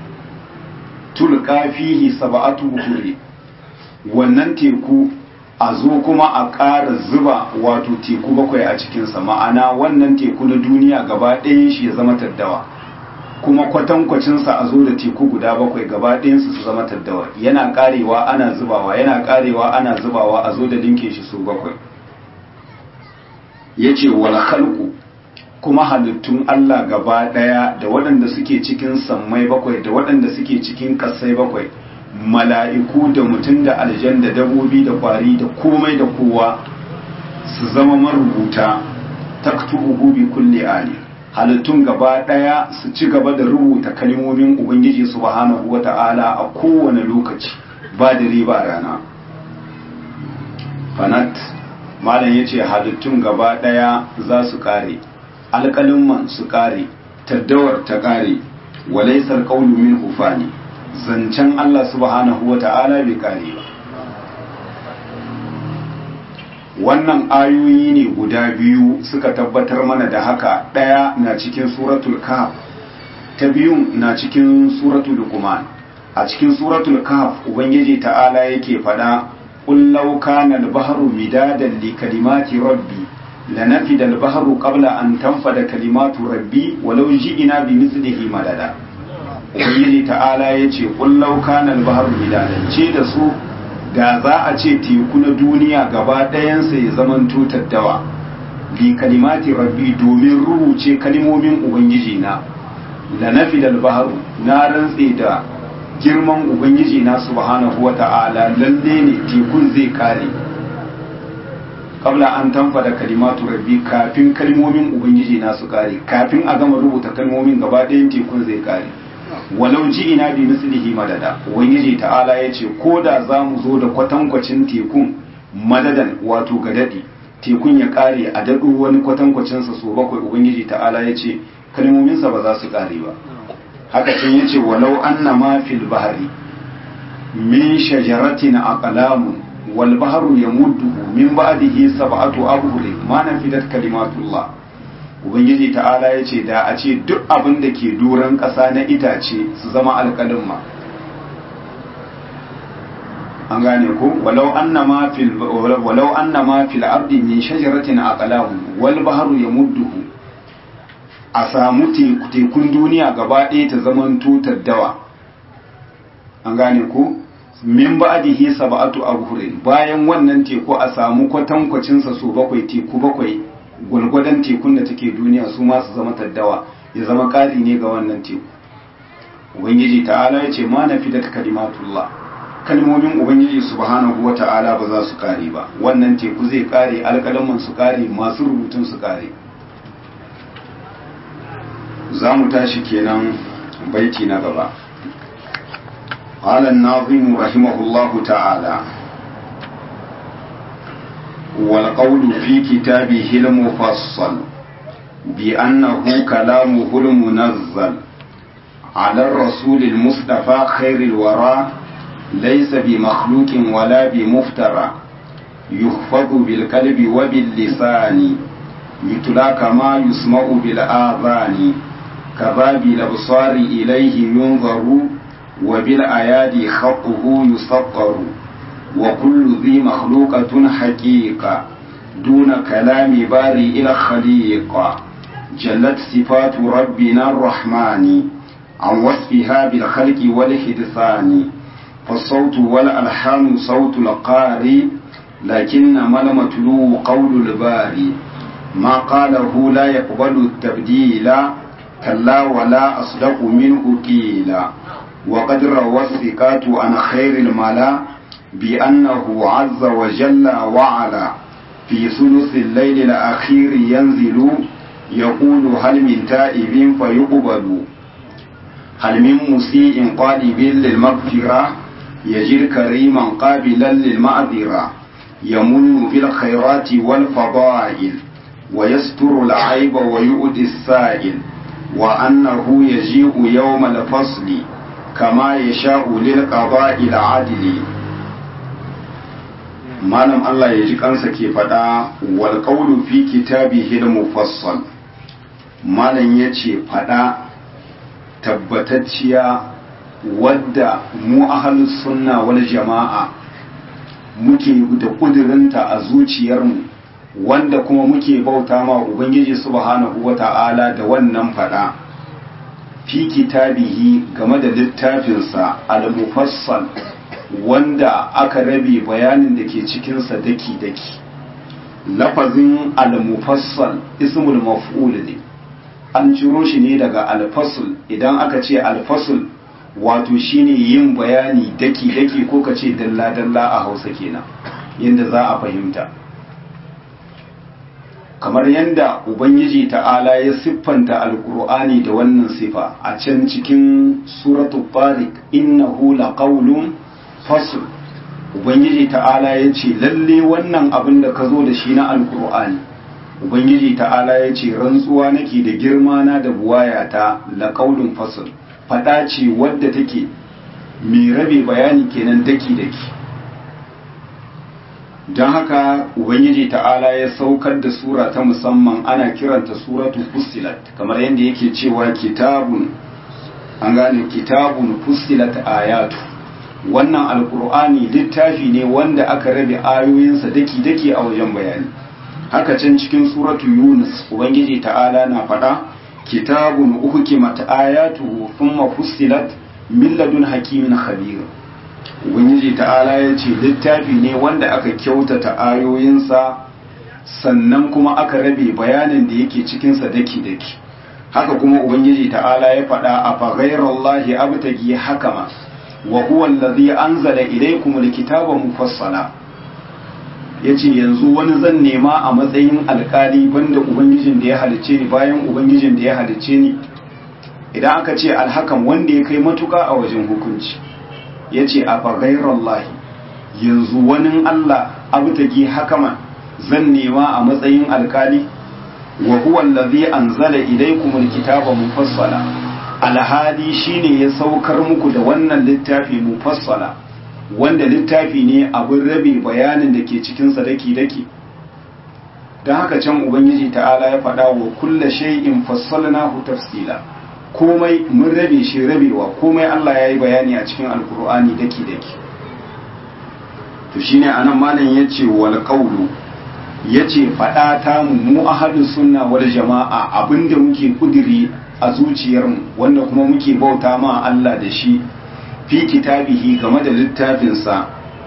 tulka fihi sab'atu buhuri wannan teku a zo kuma a ƙara zuba wato teku bakwai a cikinsa ma'ana wannan teku na duniya gaba ɗayan shi ya zama taddawa kuma kwatankwacinsa a zo da teku guda bakwai gaba ɗayansu su zama taddawa yana ƙarewa ana zubawa yana ƙarewa ana zubawa a zo da linke shi su bakwai ya ce wal khalqu kuma halittun Allah gaba ɗaya da waɗanda suke cikin sammai bakwai da waɗanda suke cikin ƙasai bakwai mala'iku da mutum da aljan da dabobi da kwari da komai da kowa su zama marubuta taktubuhu bi kulli ali halittun gaba ɗaya su ci gaba da rubuta kalmomin ubangiji subhanahu wata'ala a kowane lokaci ba da riba rana fanat malam yace halittun gaba ɗaya za su kare alƙalin su ƙare taddawar ta ƙare walaisar ƙaunu min hufani zancen Allah subhanahu wa ta'ala bai ƙare ba wannan ayoyi ne guda biyu suka tabbatar mana da haka ɗaya na cikin suratul kahf ta biyun na cikin suratul luqman a cikin suratul kahf ubangiji ta'ala yake faɗa qul law kana al-bahru midadan li kalimati rabbi لنفد البحر قبل أن تنفد كلمات ربي ولو جئنا بمثله مددا ubangiji ta'ala ya ce ƙullau kanan bahar midadan ce da su da za a ce teku na duniya gaba ɗayansa ya zaman dawa bi kalimati rabbi domin rubuce kalimomin ubangiji na la nafidal baharu na rantse da girman ubangiji na subhanahu wa ta'ala lalle ne tekun zai kare kabla an tanfada kalimatu rabbi kafin kalmomin ubangiji na su kare kafin a gama rubuta kalmomin gaba ɗayan tekun zai kare walau ji ina bi mislihi madada ubangiji ta'ala ya ce ko da za mu zo da kwatankwacin tekun madadan wato ga daɗi tekun ya kare a daɗo wani kwatankwacinsa so bakwai ubangiji ta'ala ya ce kalmominsa ba za su kare ba haka can ya ce walau anna ma fil bahari min shajaratin aqlamun والبحر يمده من بعده سبعة أبهر ما نفدت كلمات الله ubangiji ta'ala ya ce da a ce duk abin da ke doron ƙasa na itace su zama alƙalin ma an gane ko walau anna ma fil walau anna ma fil ardi min shajaratin aqlam wal bahru yamudduhu a samu tekun duniya gaba ɗaya ta zaman tutar dawa an gane ko min ba'dihi sab'atu abhurin bayan wannan teku a samu kwatankwacin sa so bakwai teku bakwai gulgwadan tekun da take duniya su ma su zama taddawa ya zama kali ne ga wannan teku ubangiji ta'ala ya ce ma nafidat kalimatullah kalmomin ubangiji subhanahu wa ta'ala ba za su kare ba wannan teku zai kare alƙalaman su kare masu rubutun su kare za mu tashi kenan baiti na gaba قال الناظم رحمه الله تعالى والقول في كتابه المفصل بأنه كلامه المنزل على الرسول المصطفى خير الورى ليس بمخلوق ولا بمفترى يحفظ بالقلب وباللسان يتلى كما يسمع بالآذان كذا بالأبصار إليه ينظر وبالأيادي خطه يسطر وكل ذي مخلوقة حقيقة دون كلام بارئ الخليق جلت صفات ربنا الرحمن عن وصفها بالخلق والحدثان فالصوت والألحان صوت القاري لكنما المتلو قول الباري ما قاله لا يقبل التبديل كلا ولا أصدق منه قيلا وقد روى الثقات عن خير الملا بأنه عز وجل وعلا في ثلث الليل الأخير ينزل يقول هل من تائب فيقبل هل من مسيء قالب للمغفرة يجد كريما قابلا للمعذرة يمن بالخيرات والفضائل ويستر العيب ويؤدي السائل وأنه يجيء يوم الفصل كما يشاء للقضاء العادل malam Allah ya ji kansa ke faɗa wal qawlu fi kitabihi al-mufassal malam yace faɗa tabbatacciya wadda mu ahlus sunna wal jama'a muke da kudirinta a zuciyarmu wanda kuma muke bauta ma ubangiji subhanahu wata'ala da wannan faɗa fi kitabihi game da littafinsa al-mufassal wanda aka rabe bayanin da ke cikinsa daki-daki lafazin al-mufassal ismul maf'ul ne an ciro shi ne daga al-fasl idan aka ce al-fasl wato shine yin bayani daki-daki ko ka ce dalla-dalla a hausa kenan yadda za a fahimta kamar yadda ubangiji ta'ala ya siffanta alkur'ani da wannan sifa a can cikin suratul tariq innahu laqawlun fasl ubangiji ta'ala ya ce lalle wannan abin da ka zo da shi na alkur'ani ubangiji ta'ala ya ce rantsuwa nake da girma na da buwaya ta laqawlun fasl fada ce wadda take mai rabe bayani kenan daki daki don haka ubangiji ta'ala ya saukar da sura ta musamman ana kiranta suratu fussilat kamar yadda yake cewa kitabun an gane kitabun fussilat ayatu wannan alkur'ani littafi ne wanda aka rabe ayoyinsa daki-daki a wajen bayani haka can cikin suratu yunus ubangiji ta'ala na faɗa kitabun uhkimat ayatuhu thumma fussilat min ladun hakimin khabir ubangiji ta'ala ya ce littafi ne wanda aka kyautata ayoyinsa sannan kuma aka rabe bayanin da yake cikinsa daki-daki haka kuma ubangiji ta'ala ya faɗa a faghairallahi abtagi hakama wa huwa allazi anzala ilaykum alkitaba mufassala yace yanzu wani zan nema a matsayin alkali banda ubangijin da ya halice ni bayan ubangijin da ya halice ni idan aka ce alhakan wanda ya kai matuka a wajen hukunci yace a faghairallahi yanzu wani Allah abtagi hakama zan nema a matsayin alkali wa huwa allazi anzala ilaykum alkitaba mufassala alhali shine ya saukar muku da wannan littafi mufassala wanda littafi ne abin rabe bayanin da ke cikin sadaki daki don haka can ubangiji ta'ala ya faɗa wa kulla shay'in fassalnahu tafsila komai mun rabe shi rabewa komai Allah ya yi bayani a cikin alkur'ani daki daki to shine anan malam yace wal qawlu yace faɗa ta mu ahadus sunna wal jama'a abinda muke kudiri a zuciyarmu wanda kuma muke bauta ma Allah da shi fi kitabihi game da littafinsa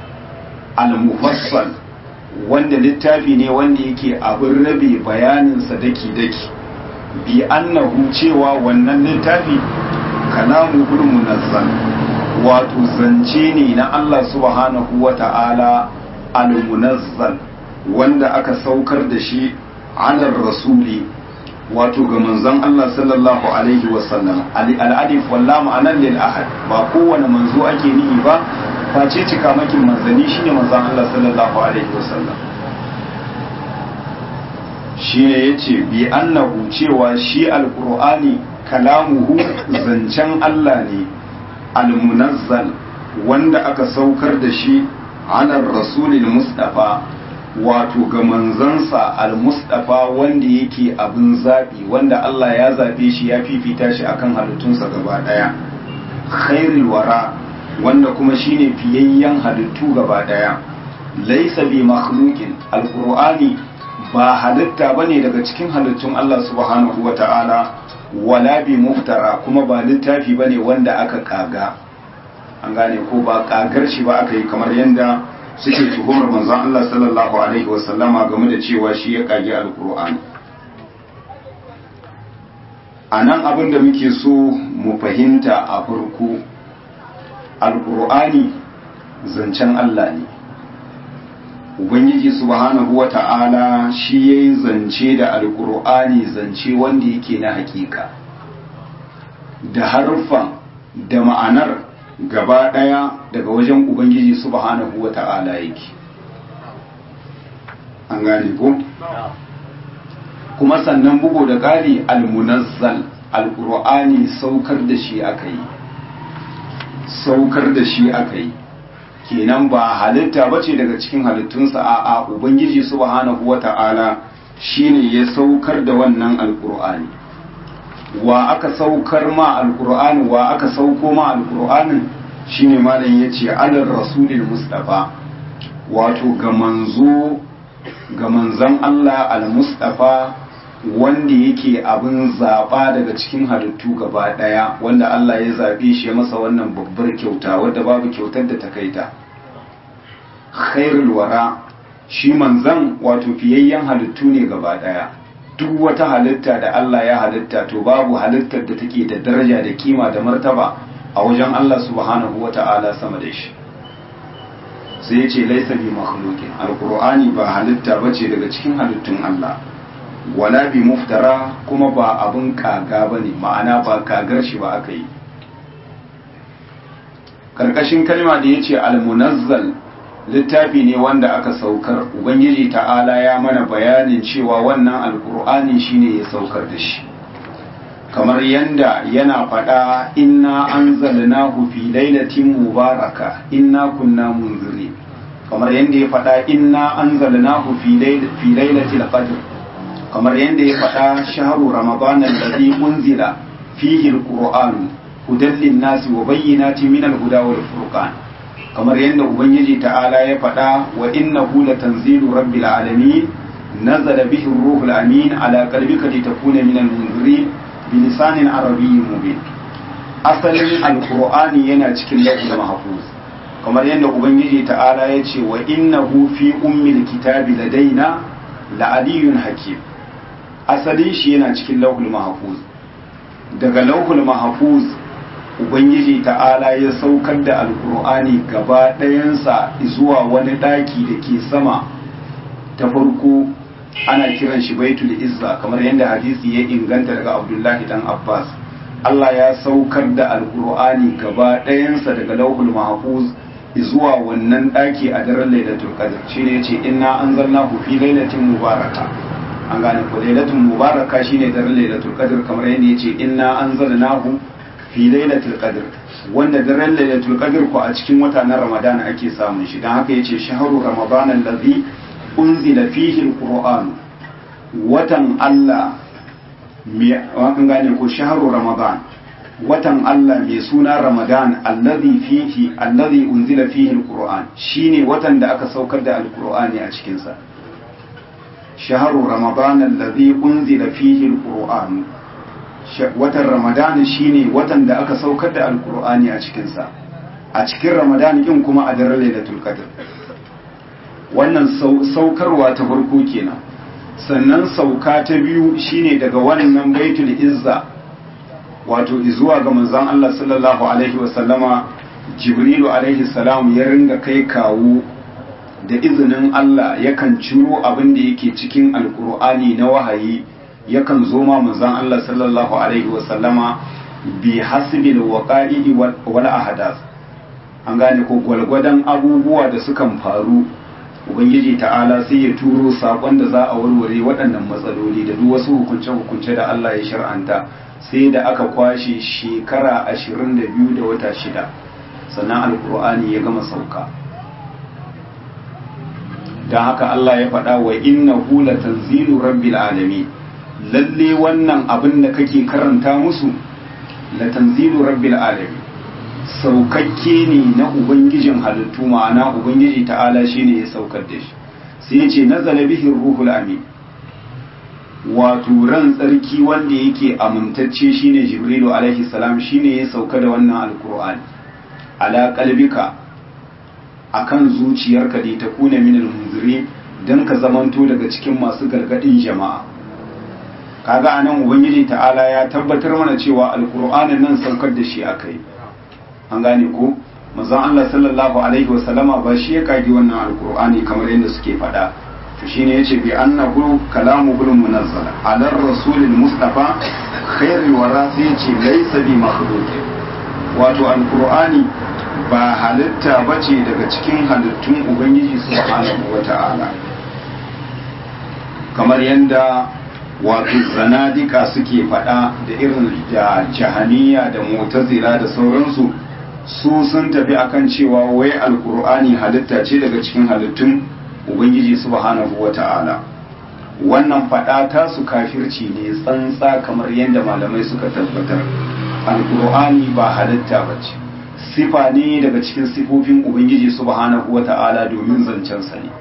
al-mufassal wanda littafi ne wanda yake abin rabe bayaninsa daki-daki bi annahu cewa wannan littafi kalamu munazzal wato zance ne na Allah subhanahu wa ta'ala al-munazzal wanda aka saukar da shi ala rasuli wato ga manzon Allah sallallahu alaihi wasallam al'adif walla ma'anar lil ahad ba kowane manzo ake nihi ba face cika makin manzani shine manzon Allah sallallahu alaihi wasallam shine yace bi annahu cewa shi alqur'ani kalamuhu zancen Allah ne almunazzal wanda aka saukar da shi ala rasulil mustafa wato ga manzansa al-mustafa wanda yake abin zaɓi wanda Allah ya zaɓe shi ya fifita shi akan halittunsa gaba ɗaya khairul wara wanda kuma shine fiyayyen halittu gaba ɗaya laisa bi makhluqin alqur'ani ba halitta bane daga cikin halittun Allah subhanahu wata'ala wala bi muftara kuma ba littafi bane wanda aka kaga an gane ko ba kagar shi ba aka yi kamar yanda suke tuhumar manzon Allah sallallahu alaihi wasallama game da cewa shi ya kage alkur'ani a nan abin da muke so mu fahimta a farko alkur'ani zancen Allah ne ubangiji subhanahu wa ta'ala shi ya yi zance da alkur'ani zance wanda yake na hakika da harfan da ma'anar gaba ɗaya daga wajen ubangiji subhanahu wa ta'ala yake an gane ko kuma sannan bugu da ƙari almunazzal alkur'ani saukar da shi aka yi saukar da shi aka yi kenan ba halitta ba ce daga cikin halittunsa a a ubangiji subhanahu wata'ala shine ya saukar da wannan alkur'ani wa aka saukar ma alkur'ani wa aka sauko ma alkur'anin shine malam yace alal rasulil mustafa wato ga manzo ga manzon Allah al-mustafa wanda yake abin zaɓa daga cikin halittu gaba ɗaya wanda Allah ya zaɓe shi ya masa wannan babbar kyauta wadda babu kyautar da ta kai ta khairul wara shi manzan wato fiyayyen halittu ne gaba ɗaya duk wata halitta da Allah ya halitta to babu halittar da take da daraja da kima da martaba a wajen Allah subhanahu wata'ala sama da shi sai ya ce laisa bi makhluqin alqur'ani ba halitta bace daga cikin halittun Allah wala bi muftara kuma ba abin kaga ba ne ma'ana ba kagar shi ba aka yi karkashin kalma da ya ce almunazzal littafi ne wanda aka saukar ubangiji ta'ala ya mana bayanin cewa wannan alkur'ani shine ya saukar da shi kamar yanda yana faɗa inna anzalnahu fi lailatin mubaraka inna kunna munziri kamar yanda ya faɗa inna anzalnahu fi lailatul qadr kamar yadda ya faɗa shaharu ramadan alladhi unzila fihi alquran hudan linnasi wa bayyinatin min alhuda wal furqan kamar yadda ubangiji ta'ala ya faɗa wa innahu latanzilu rabbil alamin nazala bihi ruhul amin ala qalbika litakuna min almunzirin bi lisanin arabiyyin mubin asalin alqur'ani yana cikin lawhul mahfuz kamar yadda ubangiji ta'ala ya ce wa innahu fi ummil kitabi ladaina la'aliyun hakim asalin shi yana cikin lauhul mahfuz daga lauhul mahfuz ubangiji ta'ala ya saukar da alkur'ani gaba ɗayansa zuwa wani ɗaki da ke sama ta farko ana kiran shi baitul izza kamar yadda hadisi ya inganta daga abdullahi dan abbas allah ya saukar da alkur'ani gaba ɗayansa daga lauhul mahfuz zuwa wannan ɗaki a daren lailatul qadr shine yace inna anzalnahu fi lailatin mubaraka an gane ko lailatul mubaraka shine daren lailatul qadr kamar yadda yace inna anzalnahu fi lailatul qadr wanda daren lailatul qadr ko a cikin wata na ramadan ake samun shi dan haka yace shahru ramadan allazi unzila fihi alquran watan Allah me an gane ko shahru ramadan watan Allah mai suna ramadan allazi fihi allazi unzila fihi alquran shine watan da aka saukar da alqur'ani a cikin sa شهر رمضان الذي أنزل فيه القرآن watan ramadan shine watan da aka saukar da alkur'ani a cikinsa a cikin ramadan din kuma a daren lailatul qadr wannan saukarwa ta farko kenan sannan sauka ta biyu shine daga wannan baitul izza wato zuwa ga manzon Allah sallallahu alaihi wasallama jibrilu alaihi salam ya ringa kai kawo da izinin Allah yakan ciro abin da yake cikin alkur'ani na wahayi yakan zo ma manzon Allah sallallahu alaihi wasallama bi hasbil waqa'i wal ahdath an gane ko gwalgwadon abubuwa da sukan faru ubangiji ta'ala sai ya turo sakon da za a warware waɗannan matsaloli da duk wasu hukunce-hukunce da Allah ya shar'anta sai da aka kwashe shekara ashirin da biyu da wata shida sannan alkur'ani ya gama sauka don haka Allah ya faɗa wa inna hula tanzilu rabbil alami lalle wannan abin da kake karanta musu la tanzilu rabbil alami saukakke ne na ubangijin halittu ma'ana ubangiji ta'ala shine ya saukar da shi sai ya ce nazala bihi ruhul amin wato ran tsarki wanda yake amintacce shine jibrilu alaihi salam shine ya sauka da wannan alqur'ani ala qalbika akan zuciyarka da ta kuna min almunzirin dan ka zamanto daga cikin masu gargadin jama'a kaga anan ubangiji ta'ala ya tabbatar mana cewa alqur'anin nan saukar da shi akai an gane ko manzon Allah sallallahu alaihi wasallama ba shi ya kage wannan alqur'ani kamar yadda suke faɗa to shine yace bi annahu kalamu bil munazzala ala rasulil mustafa khairul wara sai yace laysa bi makhluq wato alqur'ani ba halitta bace daga cikin halittun ubangiji subhanahu wata'ala kamar yadda wato zanadika suke faɗa da irin da jahaniya da mutazila da sauransu su sun tafi akan cewa wai alkur'ani halitta ce daga cikin halittun ubangiji subhanahu wata'ala wannan faɗa ta su kafirci ne tsantsa kamar yadda malamai suka tabbatar alkur'ani ba halitta ba ce sifa ne daga cikin sifofin ubangiji subhanahu wata'ala domin zancensa ne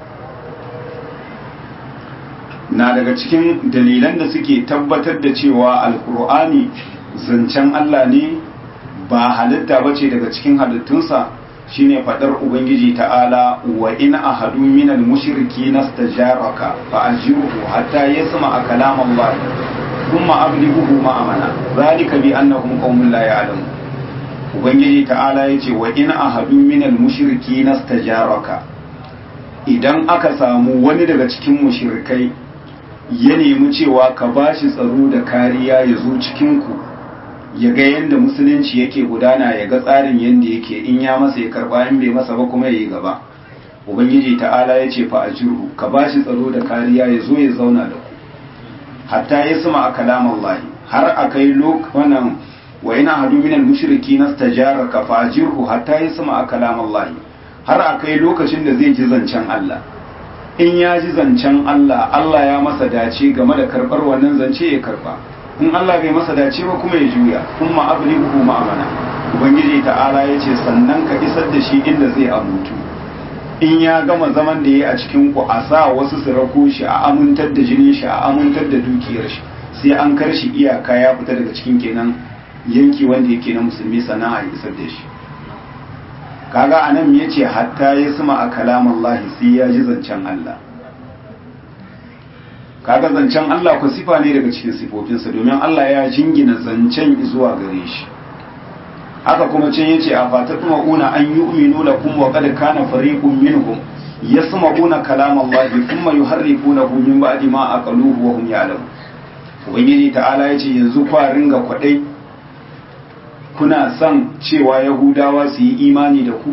na daga cikin dalilan da suke tabbatar da cewa alkur'ani zancen Allah ne ba halitta ba ce daga cikin halittunsa shine fadar ubangiji ta'ala wa in ahadu minal mushriki nastajaraka fa ajruhu hatta yasma kalam Allah thumma ablighuhu ma'amana zalika bi annahum qaumun la ya'lamun ubangiji ta'ala yace wa in ahadu minal mushriki nastajaraka idan aka samu wani daga cikin mushrikai ya nemi cewa ka bashi tsaro da kariya ya zo cikinku ya ga yadda musulunci yake gudana ya ga tsarin yadda yake in ya masa ya karba in bai masa ba kuma ya yi gaba ubangiji ta'ala ya ce fa ajirhu ka bashi tsaro da kariya ya zo ya zauna da ku hatta ya sama a kalam Allah har a kai wannan wa ina hadu min al-mushriki nastajaraka fa ajirhu hatta ya sama a kalam Allah har a kai lokacin da zai ji zancen Allah in ya ji zancen Allah Allah ya masa dace game da karbar wannan zance ya karba in Allah bai masa dace ba kuma ya juya kuma ablighu ma'amana ubangiji ta'ala ya ce sannan ka isar da shi inda zai amuntu in ya gama zaman da ya a cikin ku a sa wasu su rako shi a amintar da jinin shi a amintar da dukiyar shi sai an kar shi iyaka ya fita daga cikin kenan yanki wanda yake na musulmi sana'a ya isar da shi kaga anan ya ce hatta ya suma a kalamallahi sai ya ji zancen Allah kaga zancen Allah ku sifa ne daga cikin sifofinsa domin Allah ya jingina zancen zuwa gare shi haka kuma can yace a fatatuma una an yu'minu lakum wa qad kana fariqun minhum yasma'una kalam Allah thumma yuharrifunahu min ba'di ma aqaluhu wa hum ya'lamun ubangiji ta'ala yace yanzu kwa ringa kwadai kuna son cewa yahudawa su yi imani da ku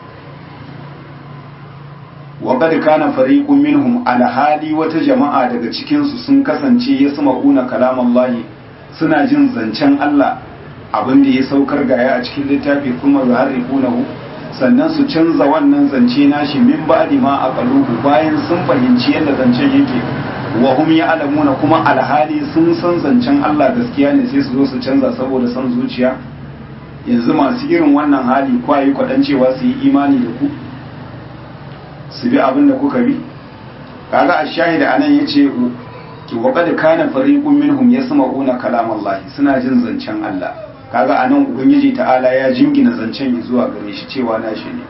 wa qad kana fariqun minhum alhali wata jama'a daga cikin su sun kasance yasma'una kalam Allah suna jin zancen Allah abin da ya saukar gaya a cikin littafi kuma yuharrifunahu sannan su canza wannan zance nashi min ba'di ma aqaluhu bayan sun fahimci yadda zancen yake wa hum ya'lamuna kuma alhali sun san zancen Allah gaskiya ne sai su zo su canza saboda san zuciya yanzu masu irin wannan hali kwayi kwadan cewa su yi imani da ku su bi abin da kuka bi kaga ash-shahida anan yace wa qad kana fariqun minhum yasma'una kalam Allah suna jin zancen Allah kaga anan ubangiji ta'ala ya jingina zancen zuwa gare shi cewa nashi ne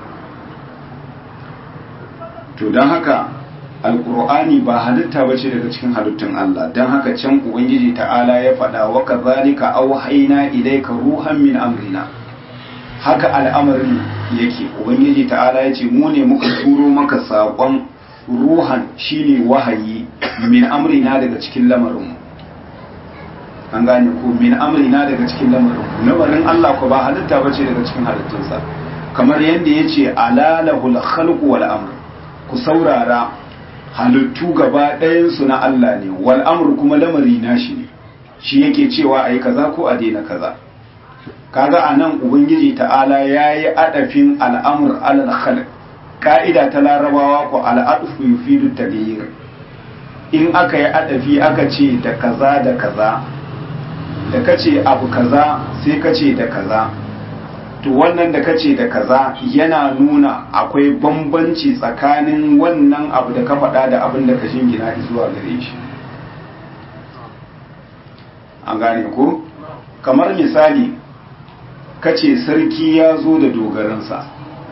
to don haka alkur'ani ba halitta ba ce daga cikin halittun Allah don haka can ubangiji ta'ala ya faɗa wa kazalika auhayna ilayka ruhan min amrina haka al'amarin yake ubangiji ta'ala ya ce mu ne muka turo maka saƙon ruhan shine wahayi min amrina daga cikin lamarinmu an gane ko min amrina daga cikin lamarin lamarin Allah ko ba halitta bace daga cikin halittunsa kamar yadda yace alalahul khalqu wal amr ku saurara halittu gaba ɗayan su na Allah ne wal amr kuma lamari nashi ne shi yake cewa ayi kaza ko a daina kaza kaga anan ubangiji ta'ala yayi adafin al'amr alal khalq ka'ida ta larabawa ko al'adfu yufidu taghyir in aka yi adafi aka ce da kaza da kaza da kace abu kaza sai kace da kaza to wannan da kace da kaza yana nuna akwai bambanci tsakanin wannan abu da ka faɗa da abin da ka shingina zuwa gare shi an gane ko kamar misali kace sarki ya zo da dogaransa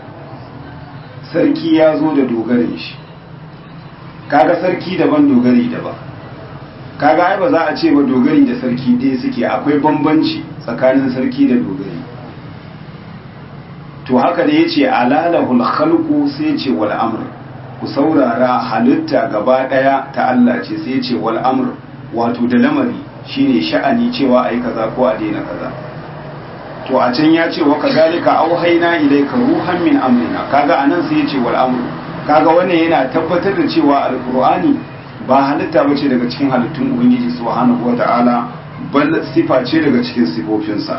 sarki ya zo da dogarin shi kaga sarki daban dogari daban kaga ai ba za a ce ba dogari da sarki dai suke akwai bambanci tsakanin sarki da dogari to to haka da yace alalahul khalqu sai yace wal amr ku saurara halitta gaba daya ta Allah ce sai yace wal amr wato da lamari shine sha'ani cewa ayi kaza ko a daina kaza to a can ya ce wa kazalika auhayna ilayka ruhan min amrina kaga anan sai yace wal amr kaga wannan yana tabbatar da cewa alqur'ani ba halitta bace daga cikin halittun ubangiji subhanahu wataala bal sifa ce daga cikin sifofinsa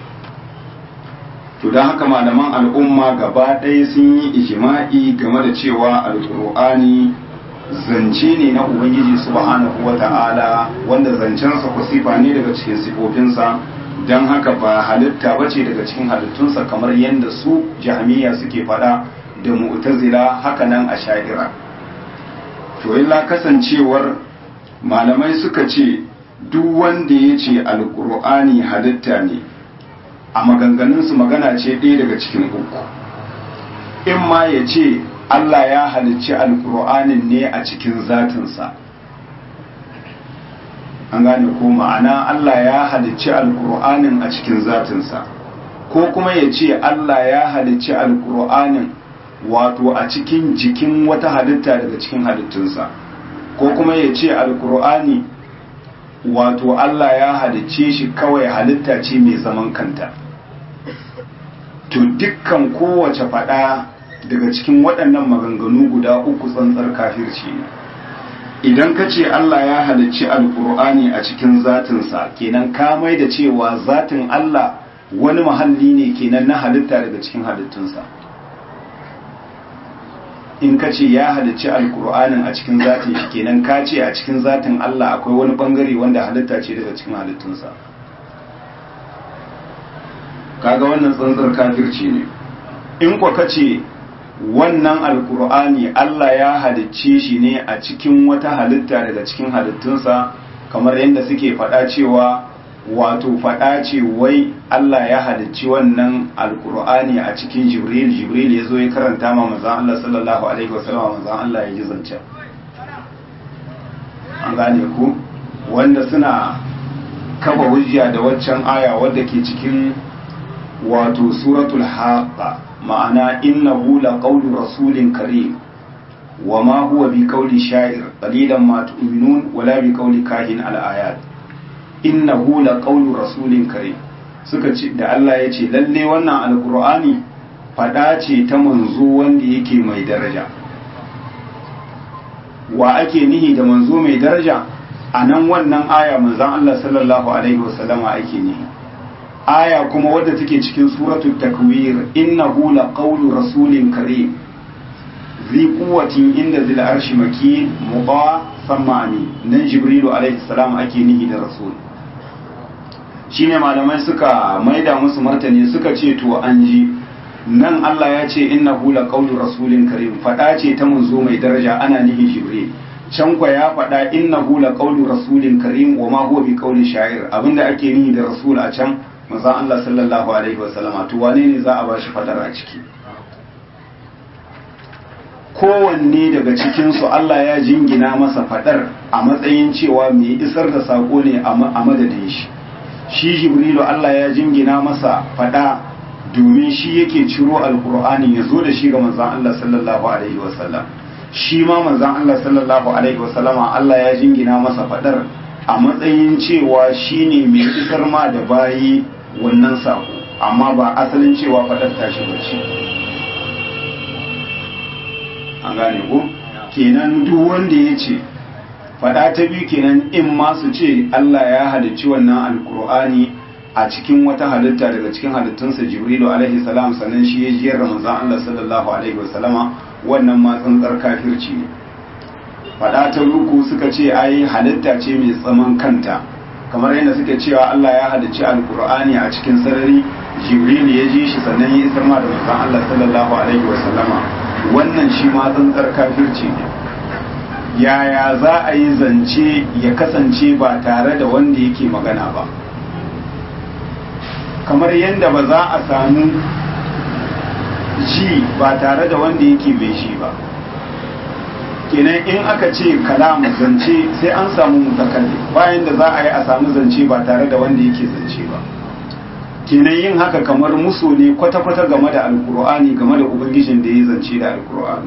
to don haka malaman al'umma gaba ɗaya sun yi ijima'i game da cewa alƙur'ani zance ne na ubangiji subhanahu wa ta'ala wanda zancensa ku sifa ne daga cikin sifofinsa don haka ba halitta ba ce daga cikin halittunsa kamar yadda su jami'a suke faɗa da mu'tazila haka nan a sha'ira to illa kasancewar malamai suka ce duk wanda ya ce alƙur'ani halitta ne a maganganunsu magana ce ɗaya daga cikin uku in ma ya ce Allah ya halicci alƙur'anin ne a cikin zatinsa an gane ko ma'ana Allah ya halicci alƙur'anin a cikin zatinsa ko kuma ya ce Allah ya halicci alƙur'anin wato a cikin jikin wata halitta daga cikin halittunsa ko kuma ya ce alƙur'ani wato Allah ya halicce shi kawai halitta ce mai zaman kanta to dukkan kowace fada daga cikin waɗannan maganganu guda uku tsantsar kafirci ne idan ka ce Allah ya halicci alkur'ani a cikin zatinsa kenan ka mai da cewa zatin Allah wani mahalli ne kenan na halitta daga cikin halittunsa in ka ce ya halicci alkur'anin a cikin zatin shi kenan ka ce a cikin zatin Allah akwai wani bangare wanda halitta ce daga cikin halittunsa kaga wannan tsantsar kafirci ne in kwa kace wannan alkur'ani Allah ya halicce shi ne a cikin wata halitta daga cikin halittunsa kamar yadda suke faɗa cewa wato faɗa ce wai Allah ya halicci wannan alkur'ani a cikin jibril jibril ya zo ya karanta ma manzan Allah sallallahu alaihi wasallam manzan Allah ya ji zancen an gane ku wanda suna kafa hujja da waccan aya wadda ke cikin wato suratul haqqa ma'ana innahu laqawlu rasulin karim wama huwa bi qawli sha'ir qalilan ma tu'minun wala bi qawli kahin al-ayat innahu laqawlu rasulin karim suka ce da Allah ya ce lalle wannan alqur'ani fada ce ta manzo wanda yake mai daraja wa ake nihi da manzo mai daraja a nan wannan aya manzon Allah sallallahu alaihi wasallama ake nihi aya kuma wadda take cikin suratul takwir innahu laqawlu rasulin karim zi quwwatin inda zil arshi makin muta samani nan jibrilu alaihi salam ake nihi da rasul shine malamai suka maida musu martani suka ce to an ji nan Allah ya ce innahu laqawlu rasulin karim fada ce ta manzo mai daraja ana nihi jibril can kwa ya faɗa innahu laqawlu rasulin karim wa ma huwa bi qawli sha'ir abinda ake nihi da rasul a can manzon Allah sallallahu alaihi wasallama to wane ne za a ba shi fadar a ciki kowanne daga cikinsu Allah ya jingina masa fadar a matsayin cewa mai isar da sako ne a madadin shi shi jibrilu Allah ya jingina masa fada domin shi yake ciro alkur'ani ya zo da shi ga manzon Allah sallallahu alaihi wasallam shi ma manzon Allah sallallahu alaihi wasallama Allah ya jingina masa fadar a matsayin cewa shine mai isar ma da bayi wannan sako amma ba asalin cewa fadar tashi ba ce an gane ko kenan duk wanda ya ce fada ta biyu kenan in ma su ce Allah ya halicci wannan alkur'ani a cikin wata halitta daga cikin halittunsa jibrilu alaihi salam sannan shi ya jiyar ramazan Allah sallallahu alaihi wasallama wannan ma tsantsar kafirci ne fada ta ruku suka ce ai halitta ce mai tsaman kanta kamar yadda suke cewa Allah ya halicci alkur'ani a cikin sarari jibril ya ji shi sannan ya isar ma da manzon Allah sallallahu alaihi wasallama wannan shi ma tsantsar kafirci ne yaya za a yi zance ya kasance ba tare da wanda yake magana ba kamar yadda ba za a samu ji ba tare da wanda yake mai shi ba kenan in aka ce kalamu zance sai an samu mutakalli bayan da za a yi a samu zance ba tare da wanda yake zance ba kenan yin haka kamar musu ne kwata-kwata game da alkur'ani game da ubangijin da ya zance da alkur'ani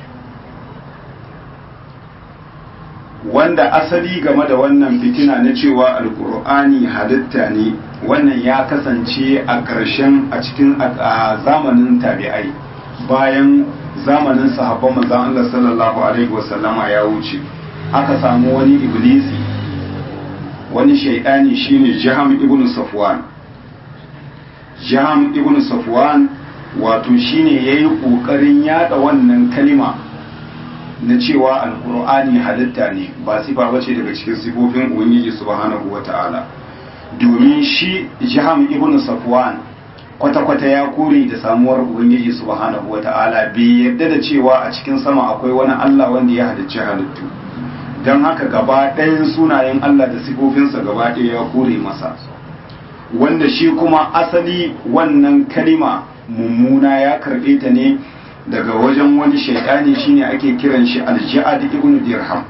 wanda asali game da wannan fitina na cewa alkur'ani halitta ne wannan ya kasance a ƙarshen a cikin a zamanin tabi'ai bayan zamanin sahabban manzon Allah sallallahu alaihi wasallama ya wuce aka samu wani iblisi wani shaidani shine Jaham ibn Safwan Jaham ibn Safwan wato shine yayi kokarin yada wannan kalima na cewa alkur'ani halitta ne ba sifa bace daga cikin sifofin ubangiji subhanahu wata'ala domin shi Jaham ibn Safwan kwata-kwata ya kore da samuwar ubangiji subhanahu wata'ala bai yarda da cewa a cikin sama akwai wani Allah wanda ya halicci halittu don haka gaba ɗayan sunayen Allah da sifofinsa gaba ɗaya ya kore masa wanda shi kuma asali wannan kalima mummuna ya karɓe ta ne daga wajen wani shaidani shine ake kiran shi alja'ad ibn dirham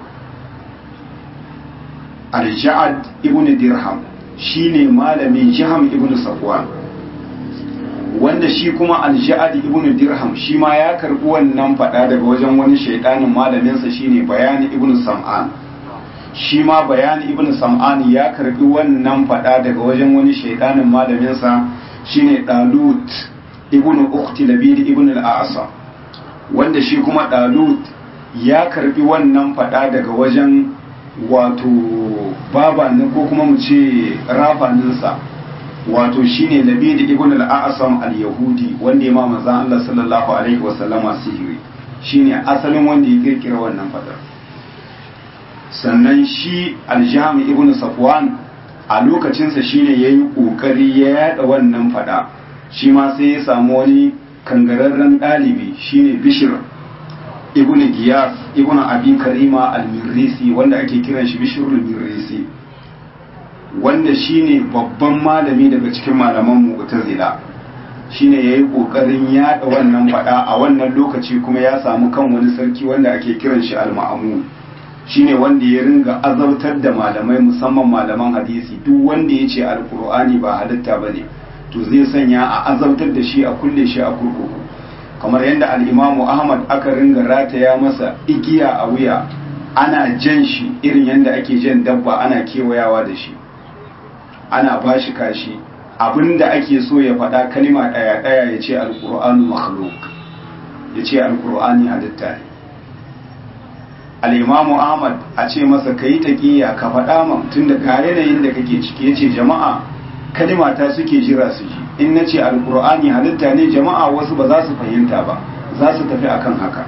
alja'ad ibn dirham shine malamin jiham ibn safwan wanda shi kuma alja'ad ibn dirham shi ma ya karbi wannan fada daga wajen wani shaidanin malaminsa shine bayani ibn sam'an shi ma bayani ibn sam'an ya karbi wannan fada daga wajen wani shaidanin malaminsa shine dalut ibn ukhti labid ibn al-a'sa wanda shi kuma dalut ya karbi wannan fada daga wajen wato babanin ko kuma mu ce rafaninsa wato shine labid ibn al-a'sam al-yahudi wanda ya ma manzon Allah sallallahu alaihi wasallama sihiri shine asalin wanda ya kirkira wannan fadar sannan shi al-jami ibn safwan a lokacinsa shine yayi kokari ya yada wannan fada shi ma sai ya samu wani kangararren dalibi shine bishir ibn giyas ibn abi karima al-mirrisi wanda ake kiran shi bishir al-mirrisi wanda shine babban malami daga cikin malaman mu'tazila shine yayi kokarin yada wannan fada a wannan lokaci kuma ya samu kan wani sarki wanda ake kiran shi al-ma'mun shine wanda ya ringa azautar da malamai musamman malaman hadisi duk wanda ya ce alkur'ani ba halitta bane to zai sanya a azautar da shi a kulle shi a kurkuku kamar yadda al-imamu ahmad aka ringa rataya masa igiya a wuya ana jan shi irin yadda ake jan dabba ana kewayawa da shi ana ba shi kashi abinda ake so ya faɗa kalima ɗaya ɗaya ya ce alƙur'anu makhluk ya ce alƙur'ani halitta ne al'imamu ahmad a ce masa ka yi taƙiyya ka faɗa man tun da ga yanayin da kake ciki ya ce jama'a kalima ta suke jira su ji in na ce alƙur'ani halitta ne jama'a wasu ba za su fahimta ba za su tafi akan haka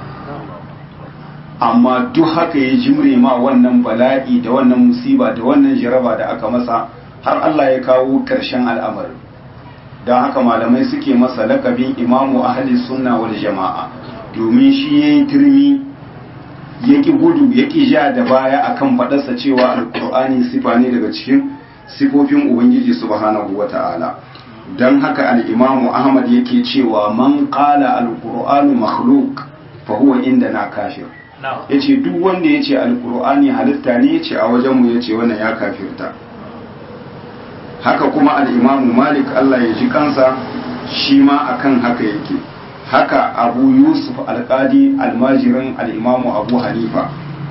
amma duk haka ya jimre ma wannan bala'i da wannan musiba da wannan jaraba da aka masa har Allah ya kawo ƙarshen al'amarin don haka malamai suke masa lakabin imamu ahli sunna wal jama'a domin shi ya yi turmi ya ƙi gudu ya ƙi ja da baya akan faɗarsa cewa alƙur'ani sifa ne daga cikin sifofin ubangiji subhanahu wa ta'ala don haka al'imamu ahmad yake cewa man ƙala alƙur'anu makhluk fa huwa inda na kafir ya ce duk wanda ya ce alƙur'ani halitta ne ya ce a wajenmu ya ce wannan ya kafirta haka kuma al'imamu malik Allah ya ji kansa shi ma akan haka yake haka abu yusuf alƙadi almajirin al'imamu abu hanifa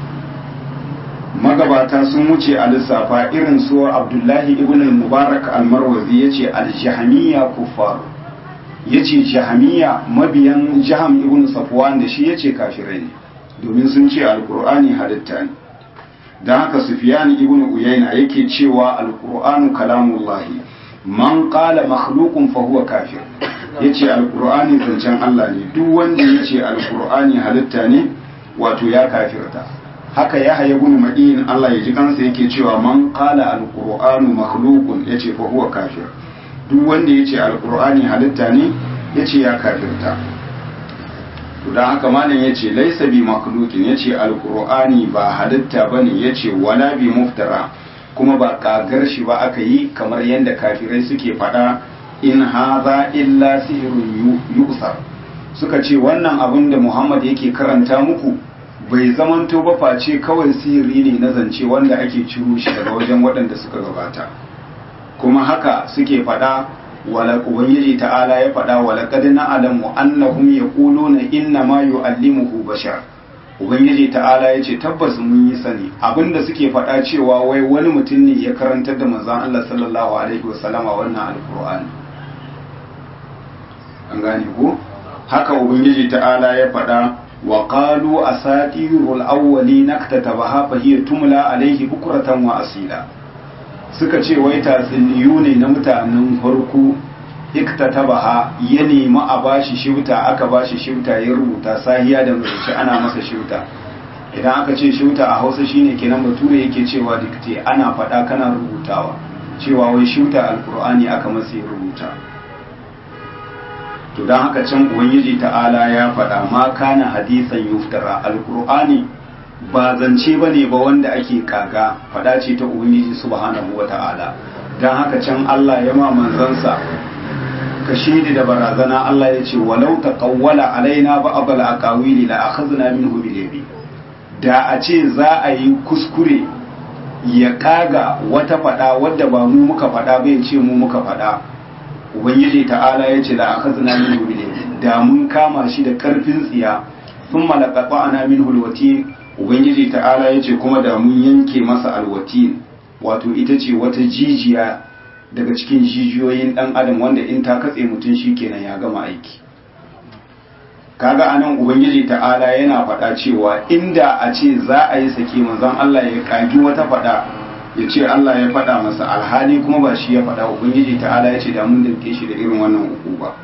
magabata sun wuce a lissafa irin su abdullahi ibn mubarak almarwazi ya ce aljahamiya kuffar ya ce jahamiya mabiyan jaham ibn safwan da shi ya ce kafirai ne domin sun ce alkur'ani halitta ne don haka sufiyan ibn uyayna yake cewa alkur'anu kalamullahi man qala makhluqun fa huwa kafir yace alkur'ani zancen Allah ne duk wanda yace alkur'ani halitta ne wato ya kafirta haka ya haya ibn madin Allah ya ji kansa yake cewa man qala alkur'anu makhluqun yace fa huwa kafir duk wanda yace alkur'ani halitta ne yace ya kafirta don haka malam ya ce laisa bi makhluqin ya ce alqur'ani ba halitta bane ya ce wala bi muftara kuma ba kagar shi ba aka yi kamar yadda kafirai suke faɗa in haza illa sihirun yusar suka ce wannan abin da muhammad yake karanta muku bai zamanto ba face kawai sihiri ne na zance wanda ake ciro shi daga wajen waɗanda suka gabata kuma haka suke faɗa wala ubangiji ta'ala ya faɗa wala qad na'lamu annahum yaquluna inna ma yu'allimuhu bashar ubangiji ta'ala ya ce tabbas mun yi sani abinda suke faɗa cewa wai wani mutum ne ya karantar da manzon Allah sallallahu alaihi wasallama wannan alqur'ani an gane ko haka ubangiji ta'ala ya faɗa wa qalu asatirul awwalin naktatabaha fa hiya tumla alaihi bukratan wa asila suka ce wai tatsuniyu ne na mutanen farko iktatabaha ya nemi a bashi shifta aka bashi shifta ya rubuta sahiya da mace ana masa shifta idan aka ce shifta a hausa shine kenan bature yake cewa dikte ana faɗa kana rubutawa cewa wai shifta alkur'ani aka masa ya rubuta to don haka can ubangiji ta'ala ya faɗa ma kana hadisan yuftara alkur'ani ba zance ba ne ba wanda ake kaga faɗa ce ta ubangiji subhanahu wa ta'ala don haka can allah ya ma manzansa ka shidi da barazana Allah ya ce walau taqawwala alaina ba'd al-aqawili la akhadna minhu bil yamin da a ce za a yi kuskure ya kaga wata fada wadda ba mu muka fada bai ce mu muka fada ubangiji ta'ala ya ce la akhadna minhu bil yamin da mun kama shi da karfin tsiya thumma laqata'na minhu al-watin ubangiji ta'ala ya ce kuma da mun yanke masa alwatin wato ita ce wata jijiya daga cikin jijiyoyin dan adam wanda in ta katse mutum kenan ya gama aiki kaga anan ubangiji ta'ala yana faɗa cewa inda a ce za a yi sake manzon Allah ya kagi wata faɗa ya ce Allah ya faɗa masa alhali kuma ba shi ya faɗa ubangiji ta'ala ya ce da mun dauke shi da irin wannan ba.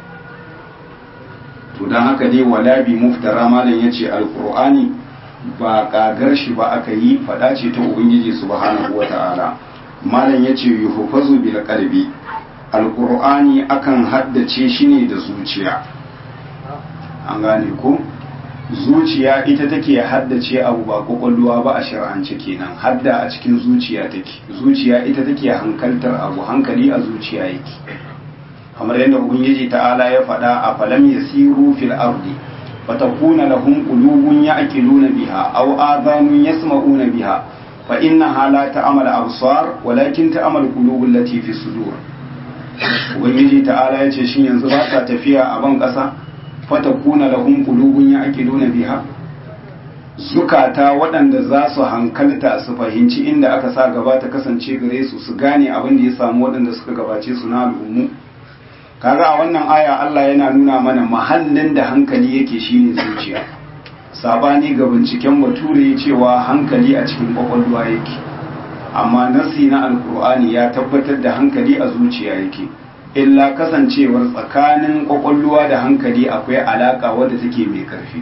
to dan haka dai wala bi muftara malam yace alqur'ani ba kagar shi ba aka yi faɗa ce ta ubangiji subhanahu wata'ala malam ya ce yuhufazu bil qalbi alqur'ani akan haddace shi ne da zuciya an gane ko zuciya ita take haddace abu ba kwakwalwa ba a shar'ance kenan hadda a cikin zuciya take zuciya ita take hankaltar abu hankali a zuciya yake kamar yadda ubangiji ta'ala ya faɗa a falam yasiru fil ardi fatakuna lahum qulubun ya'qiluna biha aw adhanun yasma'una biha فإنها لا تعمل أبصار ولكن تعمل قلوب التي في الصدور ubangiji ta'ala ya ce shin yanzu ba ta tafiya a ban ƙasa fatakuna lahum qulubun ya'qiluna biha zukata waɗanda za su hankalta su fahimci inda aka sa gaba ta kasance gare su su gane abin da ya samu waɗanda suka gabace su na al'ummu kaga a wannan aya Allah yana nuna mana mahallin da hankali yake shine zuciya sabani ga binciken bature cewa hankali a cikin kwakwalwa yake amma nasi na alkur'ani ya tabbatar da hankali a zuciya yake illa kasancewar tsakanin kwakwalwa da hankali akwai alaka wadda take mai karfi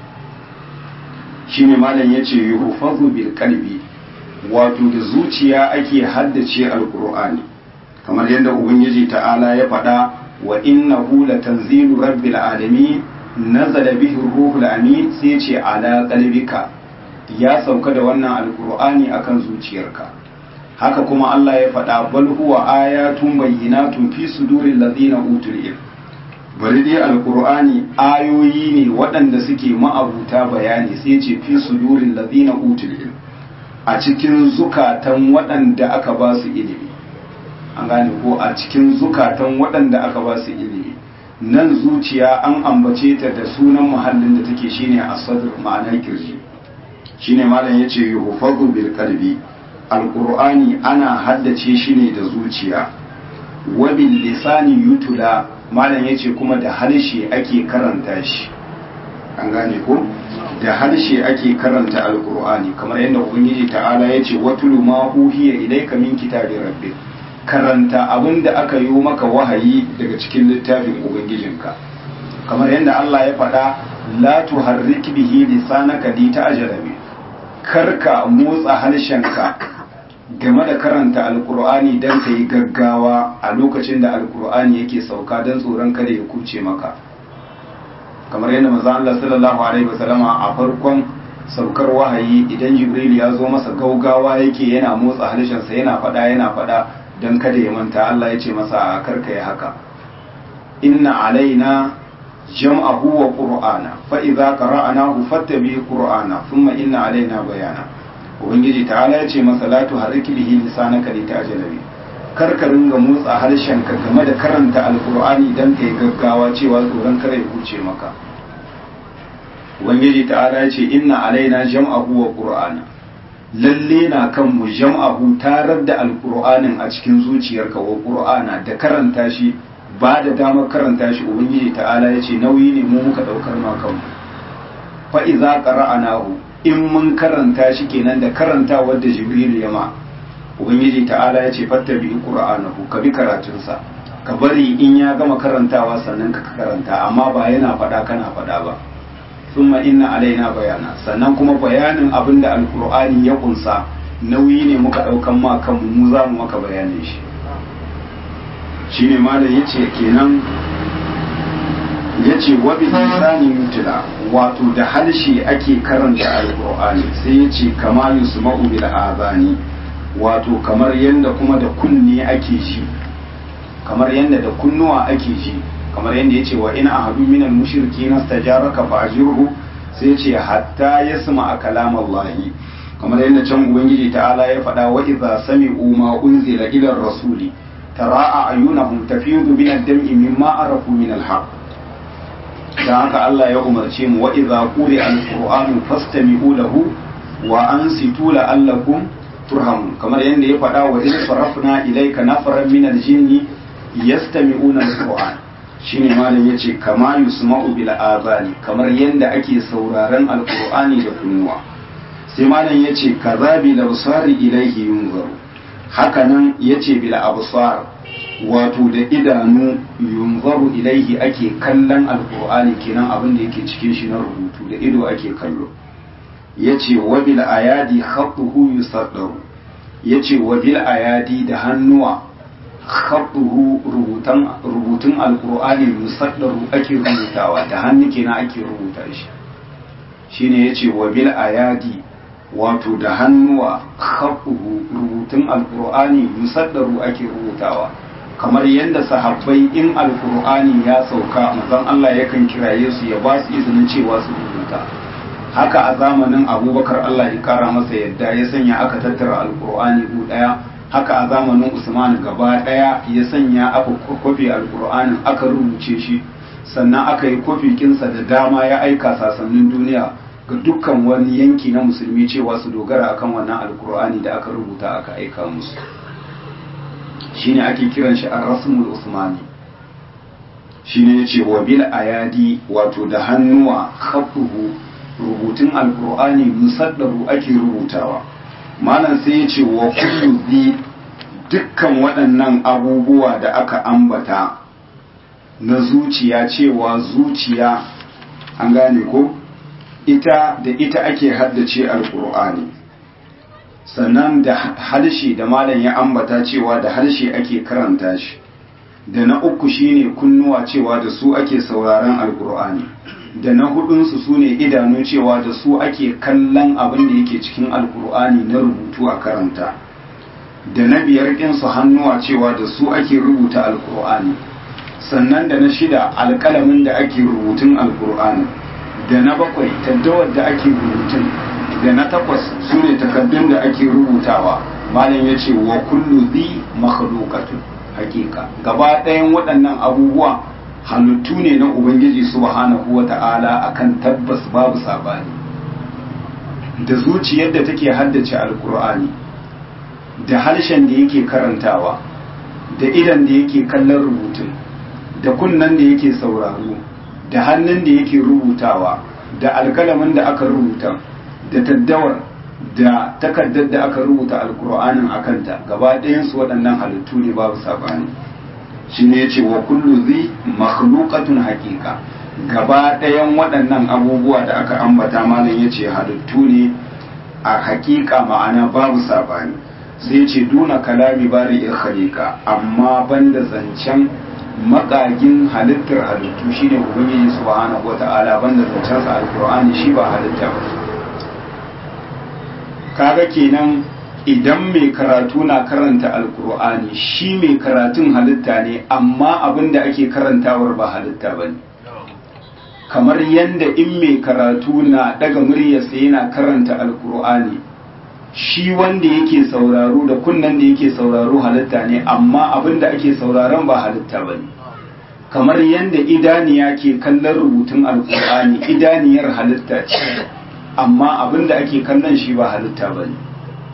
shine malam yace yuhfazu bil qalbi wato da zuciya ake haddace alkur'ani kamar yadda ubangiji ta'ala ya faɗa wa innahu latanzilu rabbil alamin nazala bihi ruhul amin sai ce ala qalbika ya sauka da wannan alqur'ani akan zuciyarka haka kuma Allah ya faɗa bal huwa ayatun bayyinatun fi suduril ladina utul ilm bari dai alqur'ani ayoyi ne waɗanda suke ma'abuta bayani sai ce fi suduril ladina utul ilm a cikin zukatan waɗanda aka ba su ilimi an gane ko a cikin zukatan waɗanda aka ba su ilimi nan zuciya an ambace ta da sunan muhallin da take shine asadr ma'ana kirji shine malam yace yuhfazu bil qalbi alqur'ani ana haddace shi ne da zuciya wa bil lisani yutula malam yace kuma da harshe ake karanta shi an gane ko da harshe ake karanta alqur'ani kamar yadda ubangiji ta'ala yace watulu ma uhiya ilayka min kitabi rabbik karanta abin da aka yi maka wahayi daga cikin littafin ubangijinka kamar yadda Allah ya faɗa la tuharrik bihi lisanaka li ta'jala bi karka motsa harshenka game da karanta alkur'ani dan ka yi gaggawa a lokacin da alkur'ani yake sauka don tsoron kada ya kuce maka kamar yadda manzon Allah sallallahu alaihi wasallama a farkon saukar wahayi idan jibril ya zo masa gaugawa yake yana motsa harshensa yana faɗa yana faɗa don kada ya manta Allah ya ce masa a karka ya haka inna alaina jam'ahu wa qur'ana fa idza qara'nahu fattabi qur'ana thumma inna alaina bayana ubangiji ta'ala ya ce masa la tuharrik bihi lisanaka li ta'jala bi kar ka ringa motsa harshen ka game da karanta alkur'ani dan kai gaggawa cewa tsoron kare ya huce maka ubangiji ta'ala ya ce inna alaina jam'ahu wa qur'ana lalle na kan mu jam'ahu tarar da alkur'anin a cikin zuciyarka wa qur'ana da karanta shi ba da damar karanta shi ubangiji ta'ala ya ce nauyi ne mu muka daukar ma kanmu fa iza qara'anahu in mun karanta shi kenan da karanta wadda jibril ya ma ubangiji ta'ala ya ce fattabi qur'anahu ka bi karatunsa ka bari in ya gama karantawa sannan ka karanta amma ba yana faɗa kana faɗa ba thumma inna alaina bayana sannan kuma bayanin abin da alqur'ani ya kunsa nauyi ne muka daukan ma kanmu mu za mu maka bayanin shi shine malam yace kenan yace wa bi lisani mutla wato da halshe ake karanta alqur'ani sai yace kama yusma'u bil azani wato kamar yanda kuma da kunne ake ji kamar yanda da kunnuwa ake ji kamar yanda yace wa ina ahadu minal mushrikeena stajaraka fa ajirhu sai yace hatta yasma kalam Allah kamar yanda can ubangiji ta'ala ya faɗa wa idza sami'u ma unzila ila rasuli tara a'yunahum tafidu min ad-dam'i mimma arafu min al-haqq dan haka Allah ya umarce mu wa idza quri'a al-qur'anu fastami'u lahu wa ansitu la'allakum turhamun kamar yadda ya faɗa wa in sarafna ilayka nafaran min al-jinni yastami'una al-qur'an shine malam yace kama yusma'u bil azani kamar yadda ake sauraron al-qur'ani da kunnuwa sai malam yace kazabi labsari ilayhi yunzaru hakanan yace bil absar wato da idanu yunzaru ilaihi ake kallon alkur'ani kenan abin da yake cikin shi na rubutu da ido ake kallo yace wa bil ayadi khattuhu yusaddaru yace wa bil ayadi da hannuwa khattuhu rubutan rubutun alkur'ani yusaddaru ake rubutawa da hannu kenan ake rubuta shi shine yace wa bil ayadi wato da hannuwa khattuhu rubutun alkur'ani yusaddaru ake rubutawa kamar yadda sahabbai in alkur'ani ya sauka manzon Allah yakan kiraye su ya ba su izinin cewa su rubuta haka a zamanin abubakar Allah ya kara masa yadda ya sanya aka tattara alkur'ani gu daya haka a zamanin usman gaba daya ya sanya aka kofi alkur'anin aka rubuce shi sannan aka yi kofi kinsa da dama ya aika sasannin duniya ga dukkan wani yanki na musulmi cewa su dogara akan wannan alkur'ani da aka rubuta aka aika musu shine ake kiran shi ar-rasmul usmani shine yace wa bil ayadi wato da hannuwa khafuhu rubutun alqur'ani musaddaru ake rubutawa malam sai yace wa kullu bi dukkan waɗannan abubuwa da aka ambata na zuciya cewa zuciya an gane ko ita da ita ake haddace alqur'ani sannan da harshe da malam ya ambata cewa da harshe ake karanta shi da na uku shine kunnuwa cewa da su ake sauraron alkur'ani da na hudunsu su ne idanu cewa da su ake kallon abin da yake cikin alkur'ani na rubutu a karanta da na biyar ɗinsu hannuwa cewa da su ake rubuta alkur'ani sannan da na shida alƙalamin da ake rubutun alkur'ani da na bakwai taddawar da ake rubutun da na takwas su ne takaddun da ake rubutawa malam ya ce wa kullu zi makhluqatun hakika gaba ɗayan waɗannan abubuwa halittu ne na ubangiji subhanahu wa ta'ala akan tabbas babu sabani da zuciyar da take haddace alkur'ani da harshen da yake karantawa da idan da yake kallon rubutun da kunnen da yake sauraro da hannun da yake rubutawa da alkalamin da aka rubuta da taddawar da takardar da aka rubuta alkur'anin a kanta gaba ɗayansu waɗannan halittu ne babu saɓani shi ne ce wa kullu zi makhluqatun haƙiƙa gaba ɗayan waɗannan abubuwa da aka ambata malam ya ce halittu ne a haƙiƙa ma'ana babu saɓani sai ce duna kalami bari in khaliqa amma banda zancen makagin halittar halittu shine ubangiji subhanahu wata'ala banda zancen sa alkur'ani shi ba halitta ba kaga kenan idan mai karatu na karanta alkur'ani shi mai karatun halitta ne amma abin da ake karantawar ba halitta ba ne kamar yadda in mai karatu na daga muryarsa yana karanta alkur'ani shi wanda yake sauraro da kunnan da yake sauraro halitta ne amma abin da ake sauraron ba halitta ba ne kamar yadda idaniya ke kallon rubutun alkur'ani idaniyar halitta ce amma abin da ake kallon shi ba halitta ba ne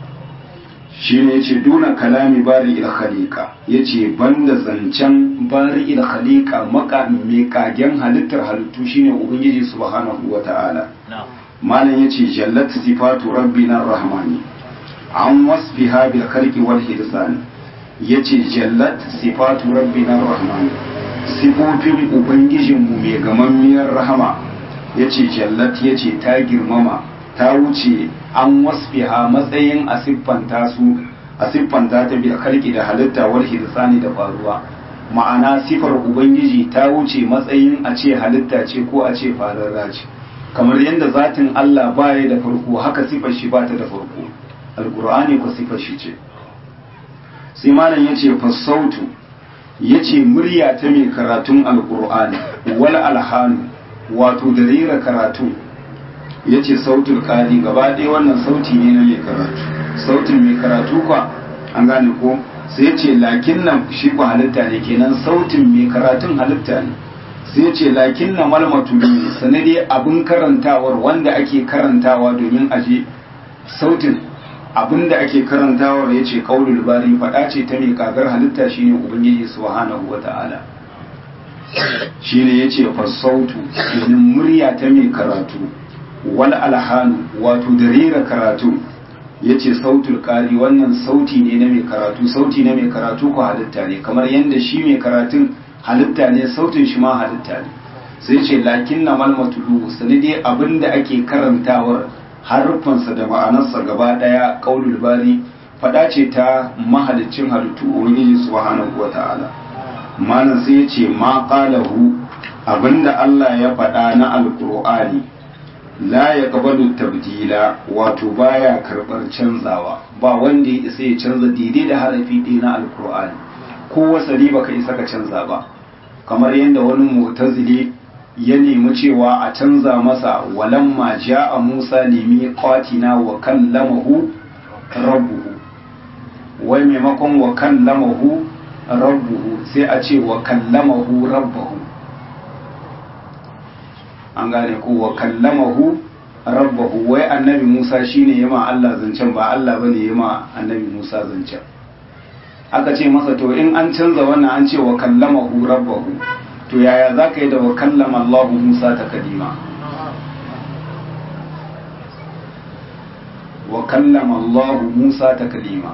shi ne ce duna kalami bari il khaliqa ya ce banda zancen bari il khaliqa maka mai kagen halittar halittu shine ubangiji subhanahu wa ta'ala malam ya ce jallat sifatu rabbina rahmani an wasfiha bil khalqi wal hirsan ya ce jallat sifatu rabbina rahmani sifofin ubangijinmu mai gamammiyar rahama ya ce jallat ya ce ta girmama ta wuce an wasfiha matsayin a siffanta su a siffanta ta bil khalqi da halitta wal hirsani da faruwa ma'ana sifar ubangiji ta wuce matsayin a ce halitta ce ko a ce fararra ce kamar yadda zatin Allah baya da farko haka sifar shi ba ta da farko alqur'ani ko sifar shi ce sai malam yace fasautu yace murya ta mai karatun alqur'ani wal alhanu wato da rera karatun ya ce sautul ƙari gaba ɗaya wannan sauti ne na mai karatu sautin mai karatu kwa an gane ko sai ya ce lakin nan shi kwa halitta ne kenan sautin mai karatun halitta ne sai ya ce lakin na malmatu ne sanade abin karantawar wanda ake karantawa domin aje sautin abin da ake karantawar ya ce ƙaulul bari faɗa ce ta mai kagar halitta shine ubangiji subhanahu wa ta'ala shine ya ce fasautu kenan murya ta mai karatu wal alhanu wato da rera karatu ya ce sautul ƙari wannan sauti ne na mai karatu sauti na mai karatu ko halitta ne kamar yadda shi mai karatun halitta ne sautin shi ma halitta ne sai ce lakin na malmatulu sani dai abin da ake karantawar harfansa da ma'anarsa gaba ɗaya ƙaulul bari faɗa ce ta mahalicin halittu ubangiji subhanahu wa ta'ala malam sai ya ce ma qalahu abinda Allah ya faɗa na alqur'ani la ya kabalu tabdila wato baya karbar canzawa ba wanda ya isa ya canza daidai da harafi ɗaya na alkur'ani ko wasali baka isa ka canza ba kamar yadda wani mu'tazili ya nemi cewa a canza masa walamma ja'a Musa limi qatina wa kallamahu rabbuhu wai maimakon wa kallamahu rabbuhu sai a ce wa kallamahu rabbahu an gane ko wa kallamahu rabbahu wai annabi Musa shine yama Allah zancen ba Allah bane yama annabi Musa zancen aka ce masa to in an canza wannan an ce wa kallamahu rabbahu to yaya zaka yi da wa kallama Allah Musa ta kadima wa kallama Allah Musa ta kadima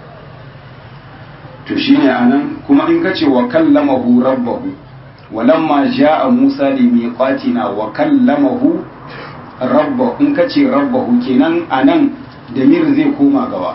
to shine anan kuma in ka ce wa kallamahu rabbahu walamma ja'a Musa li miqatina wa kallamahu rabba in kace rabbahu kenan anan damir zai koma gaba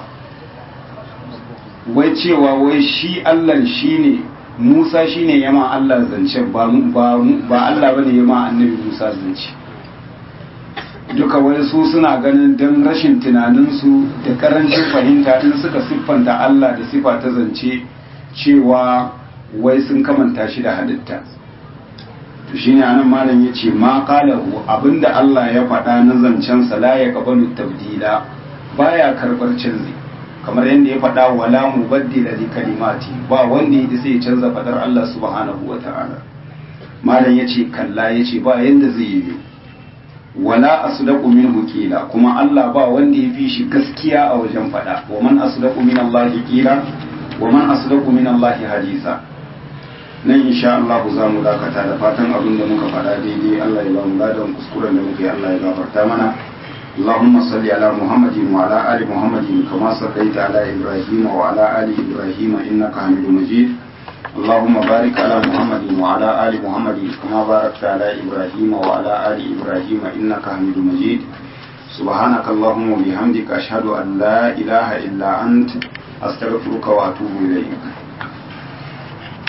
wai cewa wai shi Allah shine Musa shine yama Allah zance ba ba ba Allah bane yama annabi Musa zance duka wai su suna ganin dan rashin tunaninsu da karancin fahimta in suka siffanta Allah da sifa ta zance cewa wai sun kamanta shi da halitta to shine anan malam yace ma qalahu abinda Allah ya faɗa na zancen sa la ya qabalu tabdila baya karbar canzi kamar yadda ya faɗa wala mubaddila li kalimati ba wanda ya sai ya canza fadar Allah subhanahu wataala malam yace kalla yace ba yanda zai yi wala asdaqu minhu qila kuma Allah ba wanda ya fi shi gaskiya a wajen faɗa wa man asdaqu min Allah qila wa man asdaqu min Allah hadisa nan insha Allah za mu dakata da fatan abin da muka faɗa daidai Allah ya ba mu ladan kuskuren da muke Allah ya gafarta mana اللهم صل على محمد وعلى آل محمد كما صليت على إبراهيم وعلى آل إبراهيم إنك حميد مجيد اللهم بارك على محمد وعلى آل محمد كما باركت على إبراهيم وعلى آل إبراهيم إنك حميد مجيد سبحانك اللهم وبحمدك أشهد أن لا إله إلا أنت أستغفرك وأتوب إليك